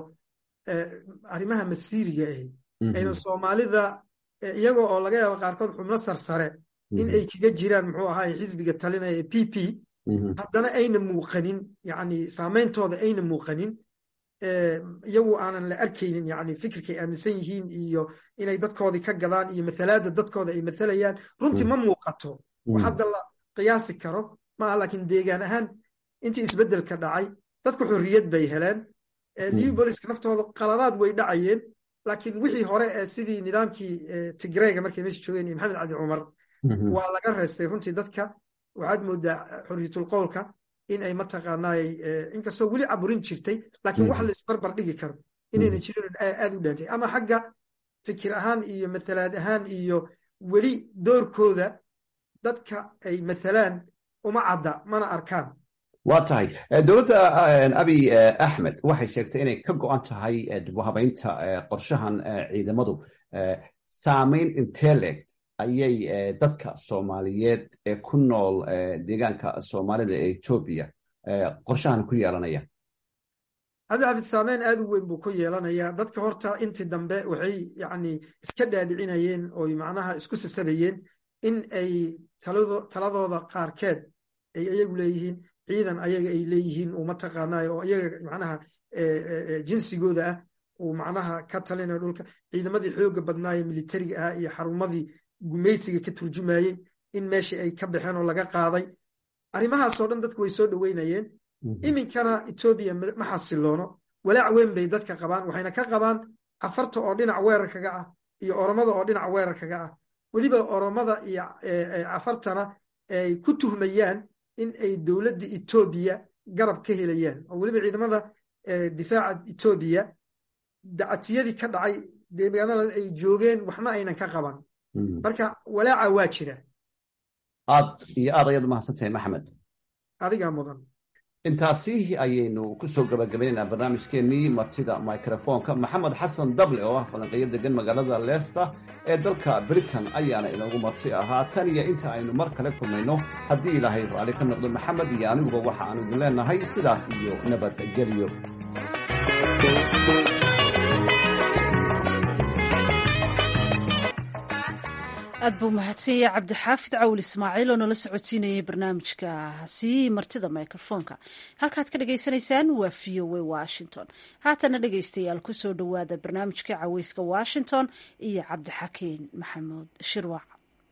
arrimaha masiiriga ahi ayna soomaalida iyagoo oo laga yaabo qaarkood xubno sarsare in ay kaga jiraan muxuu ahaay xisbiga talinaya ee p p haddana ayna muuqanin yani saameyntooda ayna muuqanin iyagu aanan la arkaynin yani fikirkay aaminsan yihiin iyo inay dadkoodii ka gadaan iyo mathalaada dadkooda ay mathalayaan runtii ma muuqato wax hadda la qiyaasi karo maaha laakiin deegaan ahaan intii isbeddelka dhacay dadku xorriyad bay heleen new boliska naftooda qaladaad way dhacayeen laakiin wixii hore ee sidii nidaamkii tigreyga markay meesha joogeen iyo maxamed cali cumar waa laga reestay runtii dadka waxaad moodaa xorriyatul qowlka in ay mataqaanaay inkastoo weli caburin jirtay laakiin wax la isbarbar dhigi karo inayna jirin aad u dhaantay ama xagga fikir ahaan iyo mathalaad ahaan iyo weli doorkooda dadka ay mathalaan uma cadda mana arkaan waa tahay dowladda abiy axmed waxay sheegtay inay ka go-an tahay dibhabaynta qorshahan ciidamadu saamayn inteleg ayay dadka soomaaliyeed ee ku nool deegaanka soomaalida ee etoobiya qorshahan ku yeelanayaan cabdixafid saameyn aad u weyn buu ku yeelanayaa dadka horta intii dambe waxay yani iska dhaadhicinayeen oy macnaha isku sasabayeen in ay taladooda qaarkeed ay iyagu leeyihiin ciidan ayaga ay leeyihiin uu mataqaanayo oo iyaga macnaha jinsigooda ah uu macnaha ka talinayo dhulka ciidamadii xooga badnaaye militariga ah iyo xarumadii gumaysiga ka turjumayey in meeshii ay ka baxeen oo laga qaaday arrimahaasoo dhan dadku way soo dhoweynayeen iminkana etoobiya ma xasiloono walaac weyn bay dadka qabaan waxayna ka qabaan cafarta oo dhinac weerarkaga ah iyo oromada oo dhinac weerarkaga ah weliba oromada iyo cafartana ay ku tuhmayaan in ay dowladda etoobiya garab ka helayaan oo weliba ciidamada difaaca etoobiya dacatiyadii ka dhacay deegaanada ay joogeen waxna aynan ka qaban marka walaaca waa jira aad iyo aad ayaad umahadsantahay maxamed adigaa mudan intaasi ayaynu kusoo gabagabaynaynaa barnaamijkeennii martida microfonka maxamed xasan dable oo ah falanqeeyo degan magaalada leesta ee dalka britain ayaana inoogu marti ahaa tan iyo inta aynu mar kale kulmayno haddii ilaahay raalli ka noqdo maxamed iyo aniguba waxa aanu idin leenahay sidaas iyo nabadgelyo aad buu mahadsanyay cabdixaafid cawil ismaaciil oo nala socodsiinayay barnaamijkaasi martida microfonka halkaad ka dhagaysanaysaan waa v o a washington haatana dhegaystayaal kusoo dhowaada barnaamijka caweyska washington iyo cabdixakiin maxamuud shirwac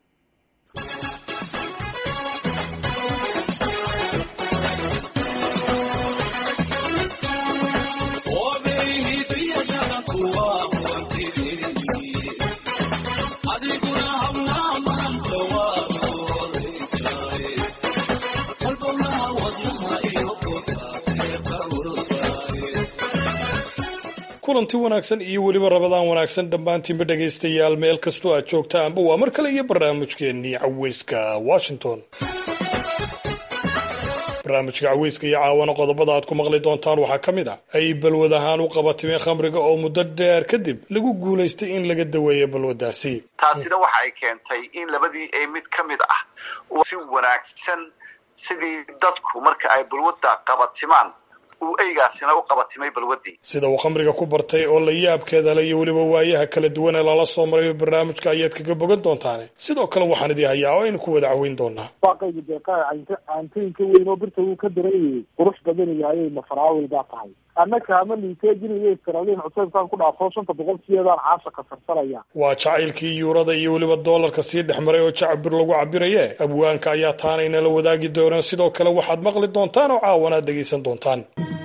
kulanti wanaagsan iyo weliba rabadaan wanaagsan dhammaantiinba dhegaystayaal meel kastoo aad joogtaanba waa mar kale iyo barnaamijkeennii caweyska washington barnaamijka caweyska iyo caawana qodobada aad ku maqli doontaan waxaa ka mid ah ay balwad ahaan u qabatimeen khamriga oo muddo dheer kadib lagu guulaystay in laga daweeyo balwaddaasi taasina waxa ay keentay in labadii ay mid ka mid ah uu si wanaagsan sidii dadku marka ay balwadda qabatimaan uu eygaasina u qabatimay balwaddii sida uu khamriga ku bartay oo la yaabkeeda le iyo weliba waayaha kala duwan ee lala soo maray barnaamijka ayaad kaga bogan doontaane sidoo kale waxaan idii hayaa oo aynu ku wada caweyn doonaa waaqayga deeqaa caantooyinka weyn oo birta wuu ka dareeyay qurux badan yahay mafaraawil baa tahay annaka ama liiteejinayo israaliin cuseybkaan ku dhaafo shanta boqolkiiyadaan caasha ka sarsanaya waa jacaylkii yuurada iyo weliba doolarka sii dhex maray oo jacbir lagu cabiraye abwaanka ayaa taana inala wadaagi doonaan sidoo kale waxaad maqli doontaan oo caawanaad dhegaysan doontaan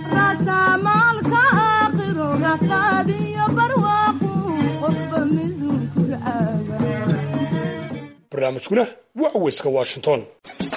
barnaamijkuna waa caweyska washington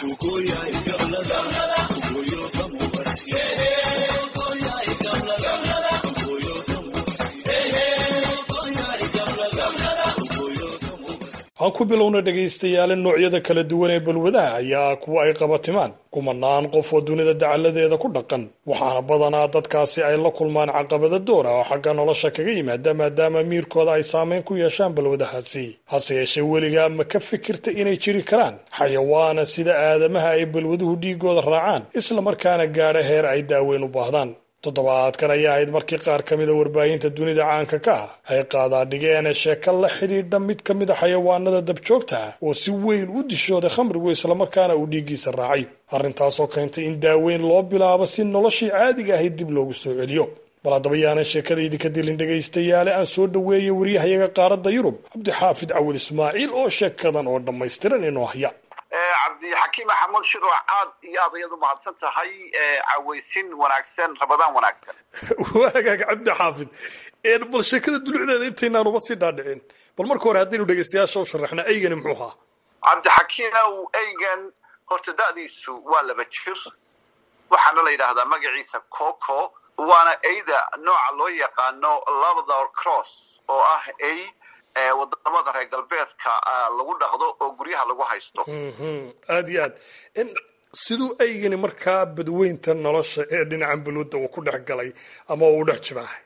aan ku bilowna dhegaystayaale noocyada kala duwan ee balwadaha ayaa kuwa ay qabatimaan kumanaan qof oo dunida dacaladeeda ku dhaqan waxaana badanaa dadkaasi ay la kulmaan caqabada doora oo xagga nolosha kaga yimaada maadaama miirkooda ay saameyn ku yeeshaan balwadahaasi hase yeeshee weligaa ma ka fikirta inay jiri karaan xayawaana sida aadamaha ay balwaduhu dhiigooda raacaan islamarkaana gaadha heer ay daaweyn u baahdaan toddobaadkan ayaa ahayd markii qaar ka mida warbaahinta dunida caanka ka ah ay qaadaadhigeen sheeko la xidhiidha mid ka mid a xayawaanada dabjoogta ah oo si weyn u dishooday khamrigu islamarkaana uu dhiiggiisa raacay arrintaasoo keentay in daaweyn loo bilaabo si noloshii caadiga ahayd dib loogu soo celiyo bal haddaba yaanan sheekadaydi ka dilin dhegaystayaale aan soo dhoweeyay waryahayaga qaaradda yurub cabdixaafid cawil ismaaciil oo sheekadan oo dhammaystiran inoo haya cabdixakiim maxamuud shiro aad iyo aad ayaad u mahadsan tahay caweysin wanaagsan rabadaan wanaagsan waagaag cabdi xaafid bal sheekada dulucdeeda intaynaan uba sii dhaadhicin bal marka hore haddaynu dhegaystayaasha u sharaxna eygani muxuu ahaa cabdixakiinow eygan horta da'diisu waa laba jir waxaana la yidhaahdaa magaciisa coco waana eyda nooca loo yaqaano labador cross oo ah ey wadamada reer galbeedka lagu dhaqdo oo guryaha lagu haysto aada iyo aad siduu eygani markaa badweynta nolosha ee dhinacan balwadda uu ku dhex galay ama uu dhex jibaahay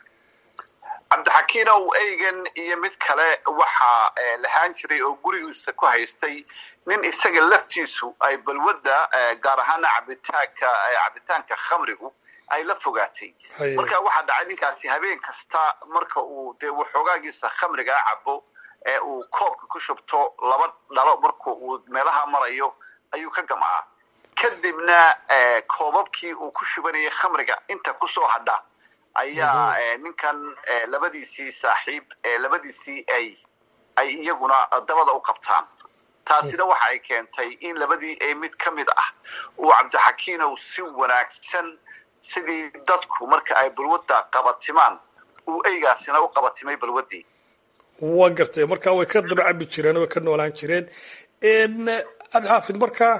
cabdixakiinow eygan iyo mid kale waxaa lahaan jiray oo gurigiisa ku haystay nin isaga laftiisu ay balwadda gaar ahaana cabitaanka cabitaanka khamrigu ay la fogaatay marka waxaa dhacay ninkaasi habeen kasta marka uu dee waxoogaagiisa khamrigaa cabo ee uu koobka ku shubto laba dhalo marka uu meelaha marayo ayuu ka gamcaa kadibna koobabkii uu ku shubanayay khamriga inta kusoo hadha ayaa ninkan labadiisii saaxiib labadiisii ay ay iyaguna dabada u qabtaan taasina waxa ay keentay in labadii ay mid ka mid ah uu cabdixakiinow si wanaagsan sidii dadku marka ay balwadda qabatimaan uu eygaasina u qabatimay balwaddii waa gartay markaa way ka daba cabi jireen way ka noolaan jireen cabdixaafid markaa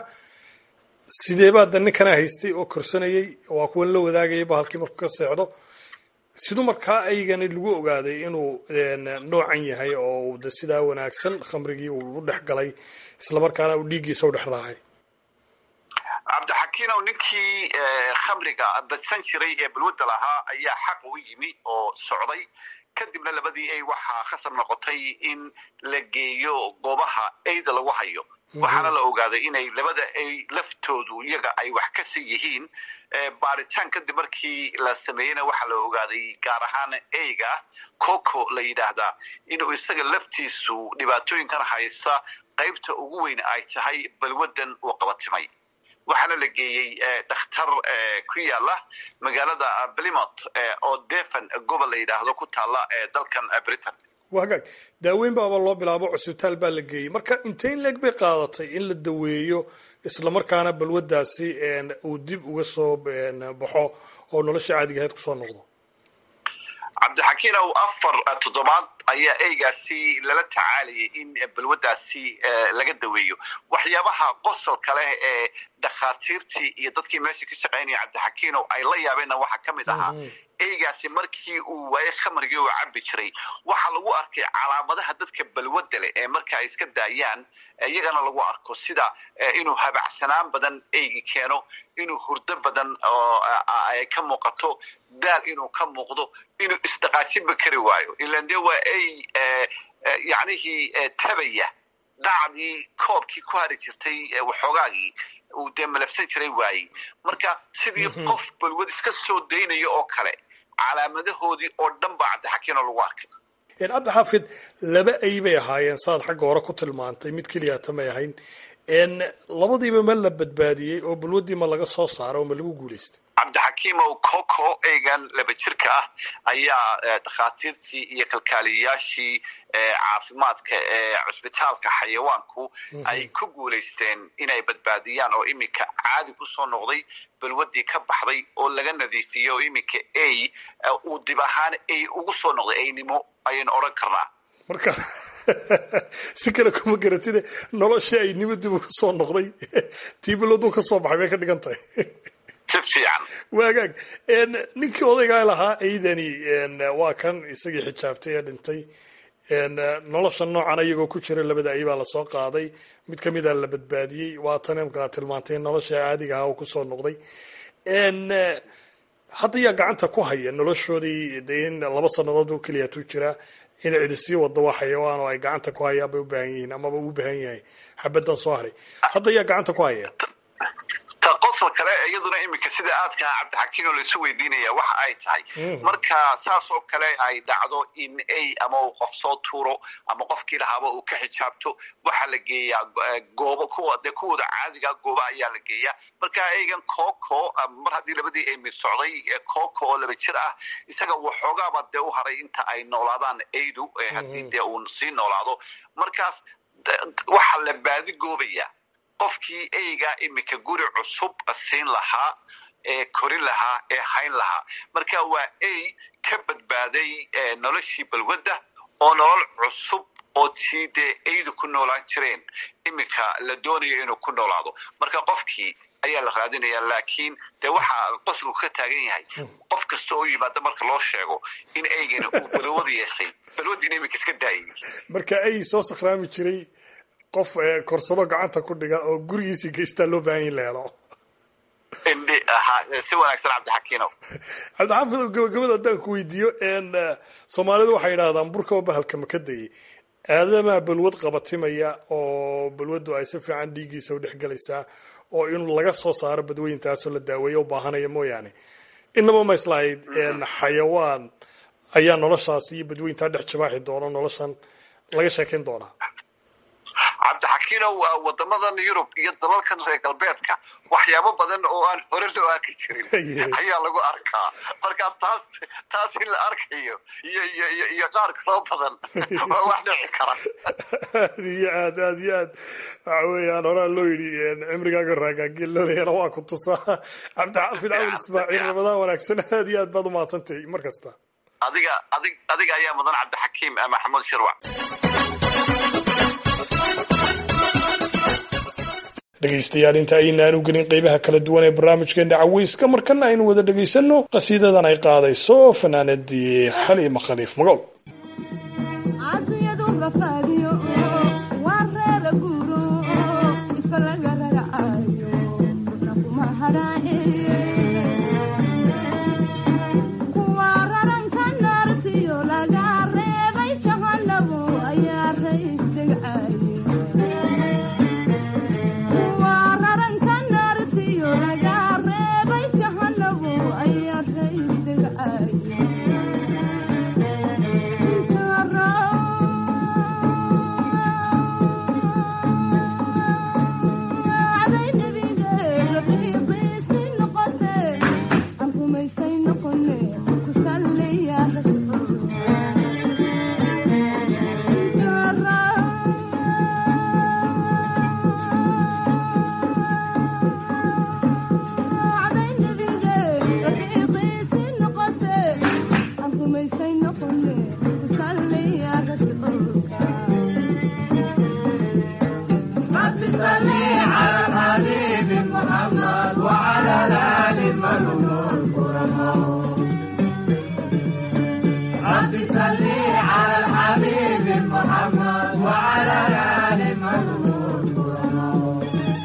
sidee baa da ninkana haystay oo korsanayay waa kuwan la wadaagayay bahalkii markuu ka seexdo siduu markaa eygani lagu ogaaday inuu noocan yahay oo de sidaa wanaagsan khamrigii uu u dhex galay islamarkaana uu dhiiggiisa u dhex raacay cabdixakiinow ninkii khamriga badsan jiray ee balwadda lahaa ayaa xaq u yimi oo socday kadibna labadii ay waxaa khasar noqotay in la geeyo goobaha eyda lagu hayo waxaana la ogaaday inay labada ay laftoodu iyaga ay wax ka sii yihiin baaritaan kadib markii la sameeyeyna waxaa la ogaaday gaar ahaan eyga coco la yidhaahdaa inuu isaga laftiisu dhibaatooyinkan haysa qaybta ugu weyn ay tahay balwaddan uu qabatimay waxaana la geeyey dhakhtar ku yaala magaalada plymouth oo devon gobol la yidhaahdo ku taala dalkan britain wagaag daaweyn baaba loo bilaabo cusbitaal baa la geeyey marka inteyn leeg bay qaadatay in la daweeyo islamarkaana balwaddaasi uu dib uga soo baxo oo nolosha caadiga ahayd kusoo noqdo cabdixakiinow afar toddobaad ayaa eygaasi lala tacaalayay in balwaddaasi laga daweeyo waxyaabaha qosolka leh ee dhakhaatiirtii iyo dadkii meesha ka shaqaynaya cabdixakiinow ay la yaabeenna waxaa ka mid ahaa eygaasi markii uu waaye khamrigii uu cabbi jiray waxaa lagu arkay calaamadaha dadka balwadda leh ee marka ay iska daayaan iyagana lagu arko sida inuu habacsanaan badan eygi keeno inuu hurdo badan oo ay ka muuqato daal inuu ka muuqdo inuu isdhaqaajinba kari waayo ilan dee waa ey yacnihii tabaya dacdii koobkii ku hari jirtay waxoogaagii uu dee malabsan jiray waayey marka sidii qof balwad iska soo daynaya oo kale calaamadahoodii oo dhan baa cabdixakiino lagu arkay cabdixaafid laba ay bay ahaayeen saad xagga hore ku tilmaantay mid keliyata may ahayn labadiiba ma la badbaadiyey oo balwaddii ma laga soo saaro oo ma lagu guulaystay cabdixakiimow coco eygan laba jirka ah ayaa dhakhaatiirtii iyo kalkaaliyayaashii caafimaadka ee cusbitaalka xayawaanku ay ku guulaysteen inay badbaadiyaan oo iminka caadi kusoo noqday balwaddii ka baxday oo laga nadiifiyey oo iminka ay uu dib ahaan ay ugu soo noqday aynimo ayaynu odhan karnaa marka si kale kuma garatide nolosha ay nimo dib ugu soo noqday tii balwaduu ka soo baxay bay ka dhigan tahay si fiican waagaag ninkii odaygaa lahaa aydani waa kan isagii xijaabtay ee dhintay nolosha noocan iyagoo ku jira labada ay baa lasoo qaaday mid kamida la badbaadiyey waa tan imkaa tilmaantay nolosha caadiga ah oo kusoo noqday hadda yaa gacanta ku haya noloshoodii de in laba sanadood oo keliya tu jiraa inay cidi sii wado waa xayawaan oo ay gacanta ku hayaan bay u baahan yihiin amaba u baahan yahay xabadan soo haray hadda yaa gacanta ku haya ta qosol kale iyaduna iminka sida aadka cabdixakiin oo laisu weydiinaya waxa ay tahay marka saas oo kale ay dhacdo in ay ama uu qof soo tuuro ama qofkii lahaaba uu ka xijaabto waxaa la geeyaa goobo kuwa dee kuwooda caadiga gooba ayaa la geeyaa marka eygan coco mar haddii labadii ay mid socday coco oo laba jir ah isaga waxoogaaba dee u haray inta ay noolaadaan aydu haddii dee uu sii noolaado markaas waxaa la baadi goobaya qofkii eyga iminka guri cusub siin lahaa ee korin lahaa ee hayn lahaa marka waa ey ka badbaaday noloshii balwadda oo nolol cusub oo tii dee eydu ku noolaan jireen iminka la doonayo inuu ku noolaado marka qofkii ayaa la raadinaya laakiin dee waxaa qosligu ka taagan yahay qof kasta oo yimaada marka loo sheego in eygani uu balwada yeeshay balwadiina iminka iska daayay marka ey soo sakhraami jiray qof korsado gacanta ku dhiga oo gurigiisii geystaa loo baahan yahi la helo si wanaagsan cabdixakiinow cabdixaafid gabagabada haddaan ku weydiiyo soomaalidu waxay yidhahdaan burka oo bahalka maka dayay aadamaa balwad qabatimaya oo balwaddu ay si fiican dhiiggiisa u dhex gelaysaa oo in laga soo saaro badweyntaasoo la daaweeyo u baahanaya mooyaane inaba ma islahayd xayawaan ayaa noloshaas iyo badweyntaa dhex jabaaxi doona noloshan laga sheekayn doonaa cabdixakiinow wadamadan yurub iyo dalalkan reer galbeedka waxyaabo badan oo aan hore loo arki jirin ayaa lagu arkaa marka taas taas in la arkayo iyo iyo iyo iyo qaar kaloo badan waa wax dhici kara aad iyo aad aad iyo aad waxa weeyaan horaa loo yidhi cimrigaaga raagaagilaleena waa ku tusaa cabdixaafid cawil ismaaciil ramadaan wanaagsan aad iyo aad baad umahadsantahay mar kasta adiga adig adiga ayaa mudan cabdixakiim maxamuud shirwac dhegaystayaal inta aynaan u gelin qeybaha kala duwan ee barnaamijkeena caweyska markana aynu wada dhegaysanno qasiidadan ay qaadayso fanaanadii xaliima khaliif magool Thank you. محمد وعلى آل محمود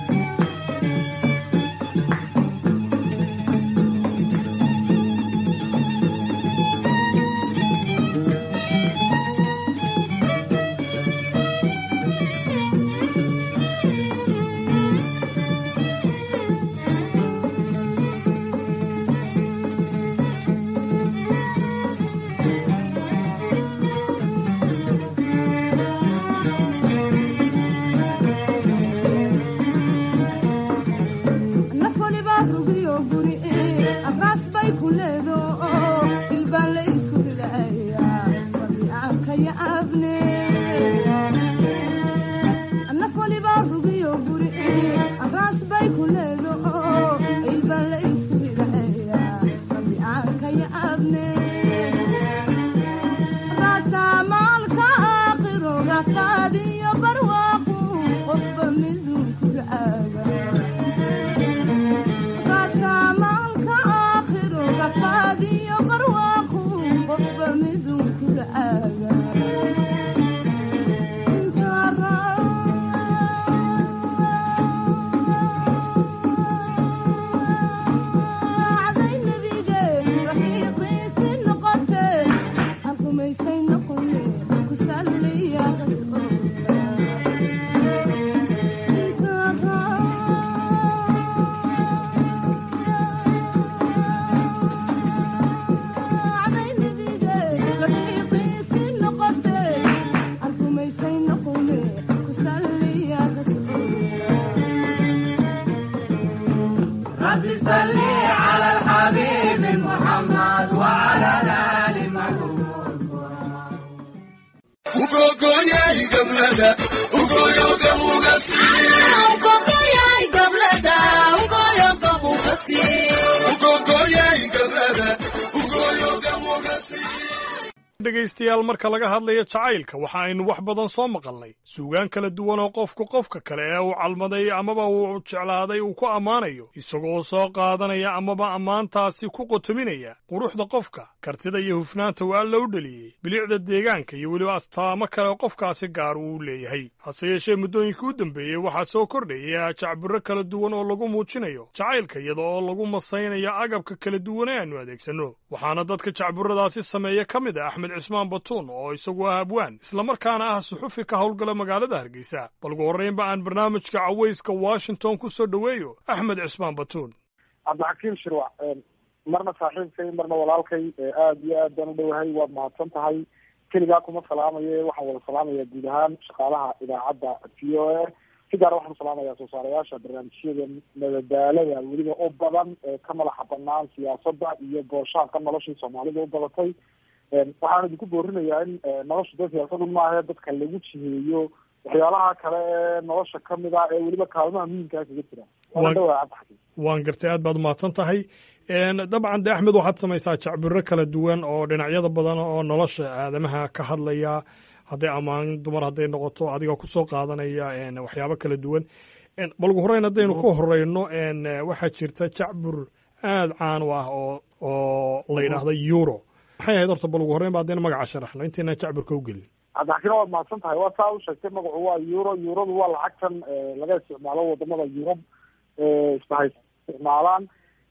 dhegaystayaal marka laga hadlayo jacaylka waxa aynu wax badan soo maqalnay suugaan kala duwan oo qofku qofka kale ee uu calmaday amaba uu jeclaaday uu ku ammaanayo isagoo soo qaadanaya amaba ammaantaasi ku qotominaya quruxda qofka kartida iyo hufnaanta uu alla u dheliyey bilicda deegaanka iyo weliba astaamo kale qofkaasi gaar uu u leeyahay hase yeeshee muddooyinkii u dambeeyey waxaa soo kordhaya jacbiro kala duwan oo lagu muujinayo jacaylka iyada oo lagu masaynayo agabka kala duwan ee aanu adeegsanno waxaana dadka jacburadaasi sameeya ka mid a axmed cismaan batuun oo isagu ah abwaan islamarkaana ah suxufi ka howlgala magaalada hargeysa balgu horreynba aan barnaamijka cawayska washington ku soo dhoweeyo axmed cismaan batuun cabdixakiim shirwac marna saaxiibkay marna walaalkay aada iyo aad baan u dhowahay waad mahadsan tahay keligaa kuma salaamaye waxaan wada salaamaya guud ahaan shaqaalaha idaacadda v o a si gaara waxaan salaamaya soo saarayaasha barnaamijyada madadaalada weliba u badan ee ka madaxa banaan siyaasadda iyo booshaanka noloshii soomaalida u badatay waxaan idinku boorinayaa in nolosha dee siyaasadu maahe dadka lagu jiheeyo waxyaalaha kale ee nolosha kamid ah ee weliba kaalmaha muhiimkaa kaga jira waan dhawaa cabdixakiim waan gartay aad baad umahadsan tahay dabcan de axmed waxaad samaysaa jacbiro kala duwan oo dhinacyada badan oo nolosha aadamaha ka hadlaya hadday ammaan dumar hadday noqoto adiga kusoo qaadanaya waxyaabo kala duwan balgu horeyn haddaynu ku horeyno waxaa jirta jacbur aada caan u ah oo oo la yidhaahda euro maxay ahayd horta balgu horreyn ba haddayna magaca sharaxno intayna jacburka u gelin cabdixakiin waad mahadsan tahay waa saa u sheegtay magacu waa euro euradu waa lacagtan laga isticmaalo wadamada yurub isbahay isticmaalaan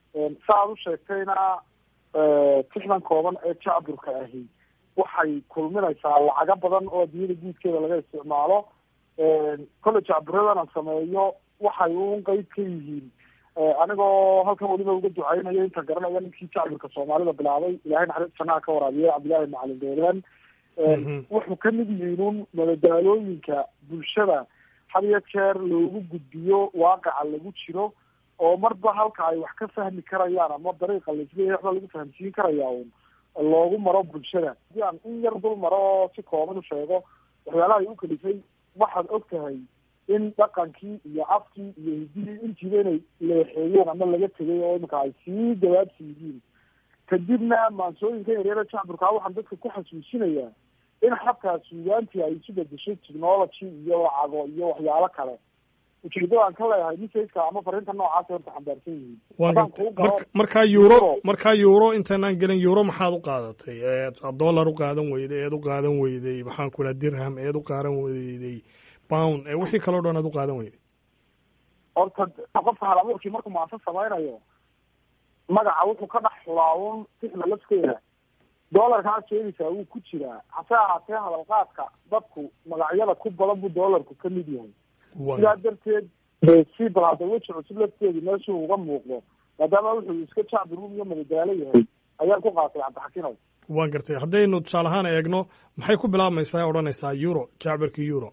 sa aad u sheegtayna tixdan kooban ee jacburka ahi waxay kulminaysaa lacago badan oo adduunyada guudkeeda laga isticmaalo kolle jacburadan aan sameeyo waxay un qeyb ka yihiin anigoo halkan weliba uga ducaynayo inta garanaya ninkii jacburka soomaalida bilaabay ilahay naxariis jannaha ka waraabiye cabdillahi macalin doolaan wuxuu kamid yihiin un madadaalooyinka bulshada had iyo jeer loogu gudbiyo waaqaca lagu jiro oo marba halka ay wax ka fahmi karayaan ama dariiqa laisleeyahay waxba lagu fahamsiin karaya un loogu maro bulshada hadii aan in yar dul maro oo si kooban u sheego waxyaalaha ay u kalifay waxaad og tahay in dhaqankii iyo afkii iyo hididii intiiba inay leexeeyeen ama laga tegay oo iminka ay sii dawaabsi yihiin kadibna maansooyinka yaryara jacburkaa waxaan dadka ku xasuusinayaa in xabkaa suugaantii ay isu bedeshay technology iyo lacago iyo waxyaalo kale ujeedada aan ka leeyahay messageka ama fariinta noocaas horta xambaarsan yihiin waan haddaan gartay kuu galo Marka- markaa euro markaa euro intaanaan gelin euro maxaad u qaadatay eed dollar u qaadan weyday eed u qaadan weyday maxaan ku dhaha dirham eed u qaadan weyday pound ee wixii kaloo dhan aad u qaadan weyday horta qofka hal abuurkii markuu maasad samaynayo magaca wuxuu ka dhex laawun sixda lafteeda doolarkaad sheegaysaa wuu ku jiraa hase ahaatee hadalqaadka dadku magacyada ku badan buu doolarku ka mid yahay sidaa darteed si bal hadda weji cusub lafteedu meeshuu uga muuqdo maadaama wuxuu iska jacbi ruum iyo madadaalo yahay ayaan ku qaatay cabdixakinow waan gartay haddaynu tusaale ahaan eegno maxay ku bilaabmaysaa odhanaysaa euro jacbarka euro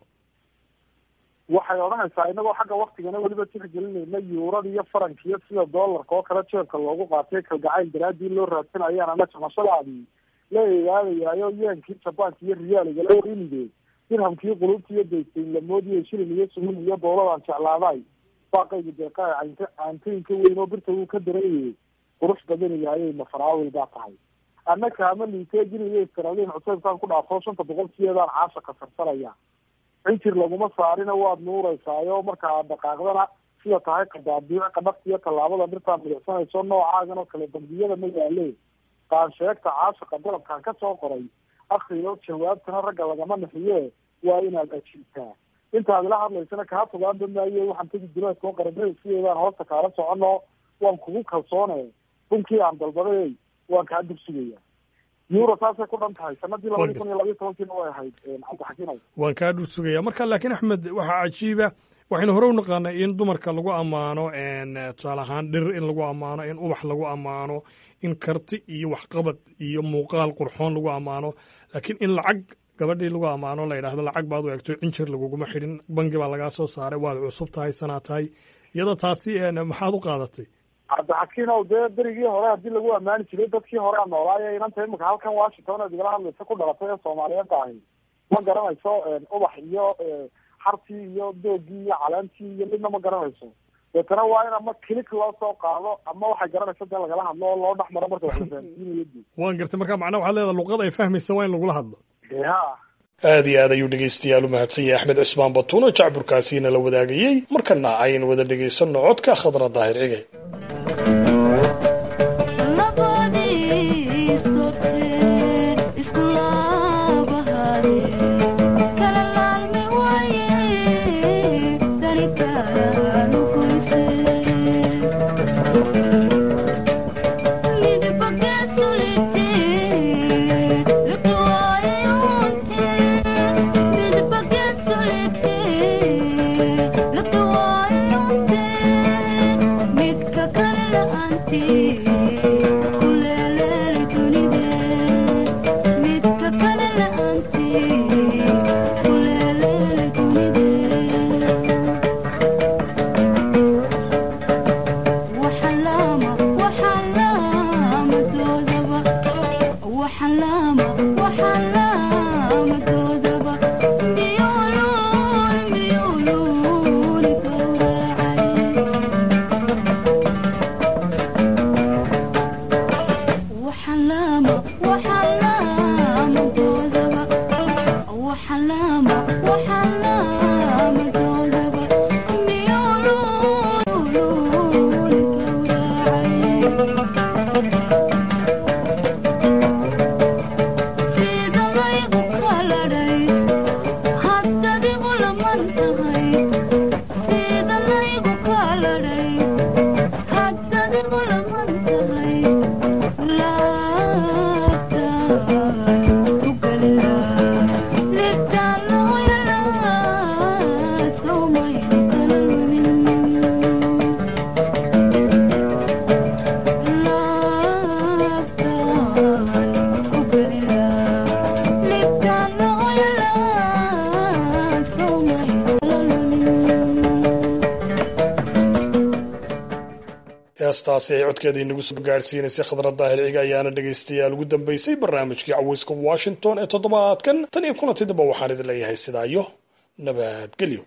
waxay odhanaysaa inagoo xagga waktigana weliba tixgelinayna yuurada iyo farankiyo sida doolarka oo kale jeebka loogu qaatay kalgacayl daraadii loo raadsanayaan ana jamashadaadii la eegaadayaayo yeenkii jabaanka iyo riyaaliga la warinide dirhamkii qulubta iyo daysayn lamoodiyo shilin iyo sumin iyo dowladaan jeclaaday baaqayga deeqaa caynta caantooyinka weyn oo birta wuu ka dareeyay qurux badan ilaayay mafaraawil baa tahay annaka ama liiteejinayo iskaraliin cuseybkaan ku dhaafo shanta boqolkiyeedaan caasha kasarsanaya cinjir laguma saarina waad nuureysaayo marka aad dhaqaaqdana sida tahay qadaabiic qadhafta iyo tallaabada dhirtaa midicsanayso noocaagan oo kale bangiyada ma yaale qaansheegta caashaqa dalabkaan ka soo qoray akriyo jawaabtana ragga lagama nixiye waa inaad ajiibtaa intaad ila hadlaysana kaa fogaanba maayo waxaan tegi duleedkao qaramada sideedaan hoosta kaala socono waan kugu kalsoone bunkii aan dalbaday waan kaa dugsugaya euro saasay ku dhan tahay sanadii labadii kun iyo labayo tobankiina way ahayd cabdixakiinow waan kaa dhul sugaya marka laakiin axmed waxaa cajiiba waxaynu hore u naqaanay in dumarka lagu ammaano tusaale ahaan dhir in lagu ammaano in ubax lagu ammaano in karti iyo waxqabad iyo muuqaal qurxoon lagu ammaano laakiin in lacag gabadhii lagu ammaano la yidhaahdo lacag baad u egto injir laguguma xidhin bangi baa lagaa soo saaray waad cusub tahay sanaa tahay iyada taasi maxaad u qaadatay cabdixakiinow dee berigii hore haddii lagu ammaani jiray dadkii hore a noolaayo inanta imika halkan washington aad igala hadlaysa ku dhalatay ee soomaaliyeed ahi ma garanayso ubax iyo xartii iyo doogii iyo caleentii iyo midna ma garanayso deetana waa in ama kilik loo soo qaado ama waxay garanaysa dee lagala hadlo oo loo dhex maro marka wax la fahamsiinayo dee waan gartay marka macnaha waxaad leedahay luqad ay fahmaysa waa in lagula hadlo ha aad iyo aad ayuu dhegaystayaal u mahadsan yahay axmed cismaan batuuno jacburkaasiina la wadaagayey markana aynu wada dhegaysanno codka khadra daahir cige heestaasi ay codkeeda inagu soo gaadhsiinaysay khadra daahir ciga ayaana dhegaystayaal ugu dambaysay barnaamijkii caweyska washington ee toddobaadkan tan iyo kulantidaba waxaan idin leeyahay sidaa iyo nabadgelyo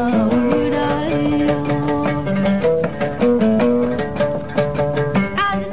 Thank you.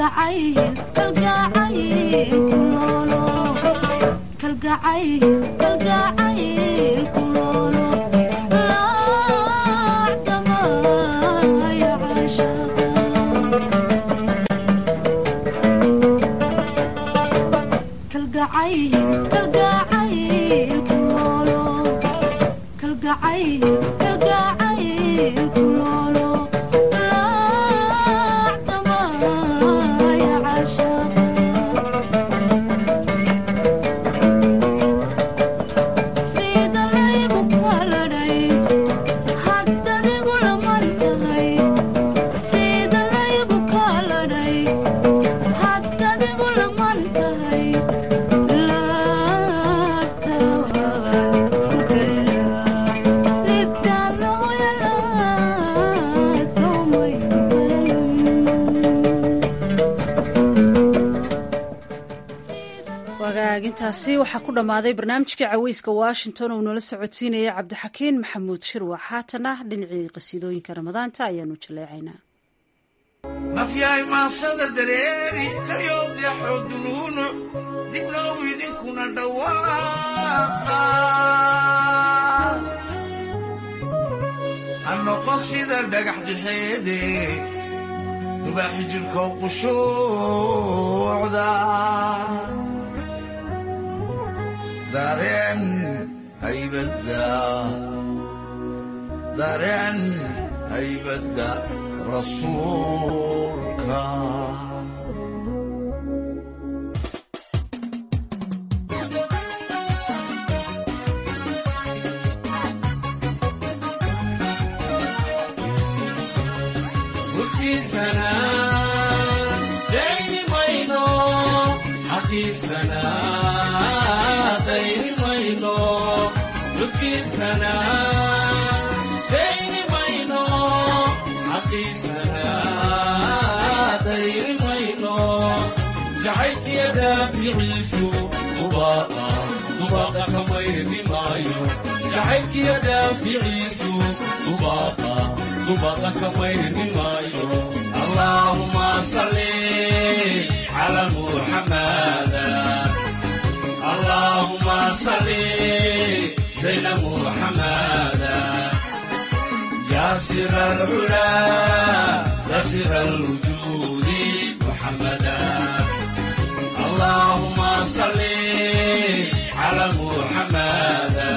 wagaagintaasi waxaa ku dhammaaday barnaamijkii caweyska washington uu nala socodsiinaya cabdixakiin maxamuud shirwax haatana dhinacii qasiidooyinka ramadaanta ayaanu jaleecaynaa nafyahay maasada dareeri karyowdeexoo dunuunuc dibnow idinkuna dhawaaqa ha noqon sida dhagax dixeede dubaaxi jidhkow qushuucda dareen haybadda dareen haybadda rasuulka huskiisana dayni mayno xaqiisana dayni mayno huskiisana dayni mayno xaqiisana dayni mayno jacaylkiya daaficiisu dubaaqa dubaaqa kamayni maayo jacaylkiya daaficiisu dubaaqa dubaaqa kamayni maayo allaahuma salli cala muxamada اللهم صل زين محمدا يا سر العلا يا سر الوجود محمدا اللهم صل على محمدا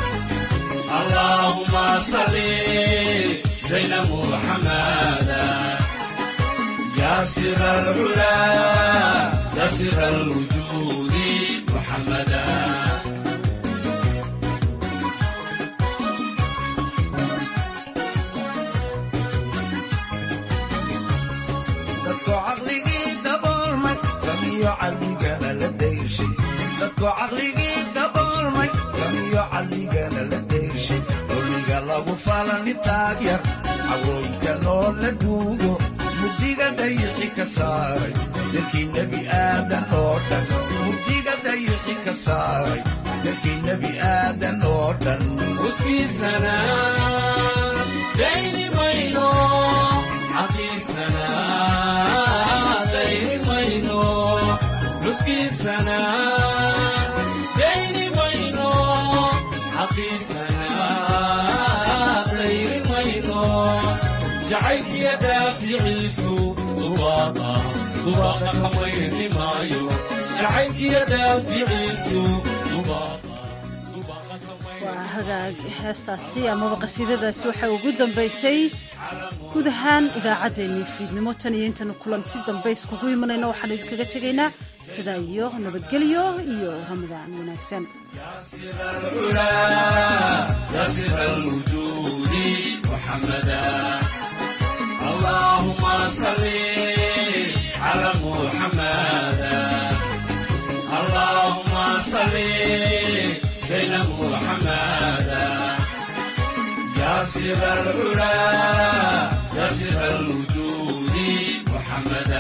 اللهم صل زين محمدا يا سر العلا يا سر الوجود محمدا dadko caqligii daboolmay samiyo caqligana la dayshay dadko caqligii daboolmay samiyo caqligana la dayshay doliga lagu falani taagyar cawooyinka loo la duugo mugdiga dayixi ka saaray dadkii nebi aadan oo dhan mugdiga dayixi ka saaray dadkii nebi aadan oo dhan uskiisana dayni mayno xaqiisana dayni mayno uskiisana dayni mayno xaqiisana dayni mayno jacaylkiya daaficiisu dubaaqa dubaaqa kamayni maayo jacaylkiya daaficiisu dubaaqa waa hagaag heestaasi amaba qasiidadaasi waxaa ugu dambaysay guud ahaan idaacaddeenii fiidnimo tan iyo intaynu kulanti dambe iskugu imanayno waxaanu idinkaga tegaynaa sidaa iyo nabadgelyo iyo ramadaan wanaagsan يا سر الوجود محمدا اللهم صل على محمدا اللهم صل زين محمدا يا سر العلا يا سر الوجود محمدا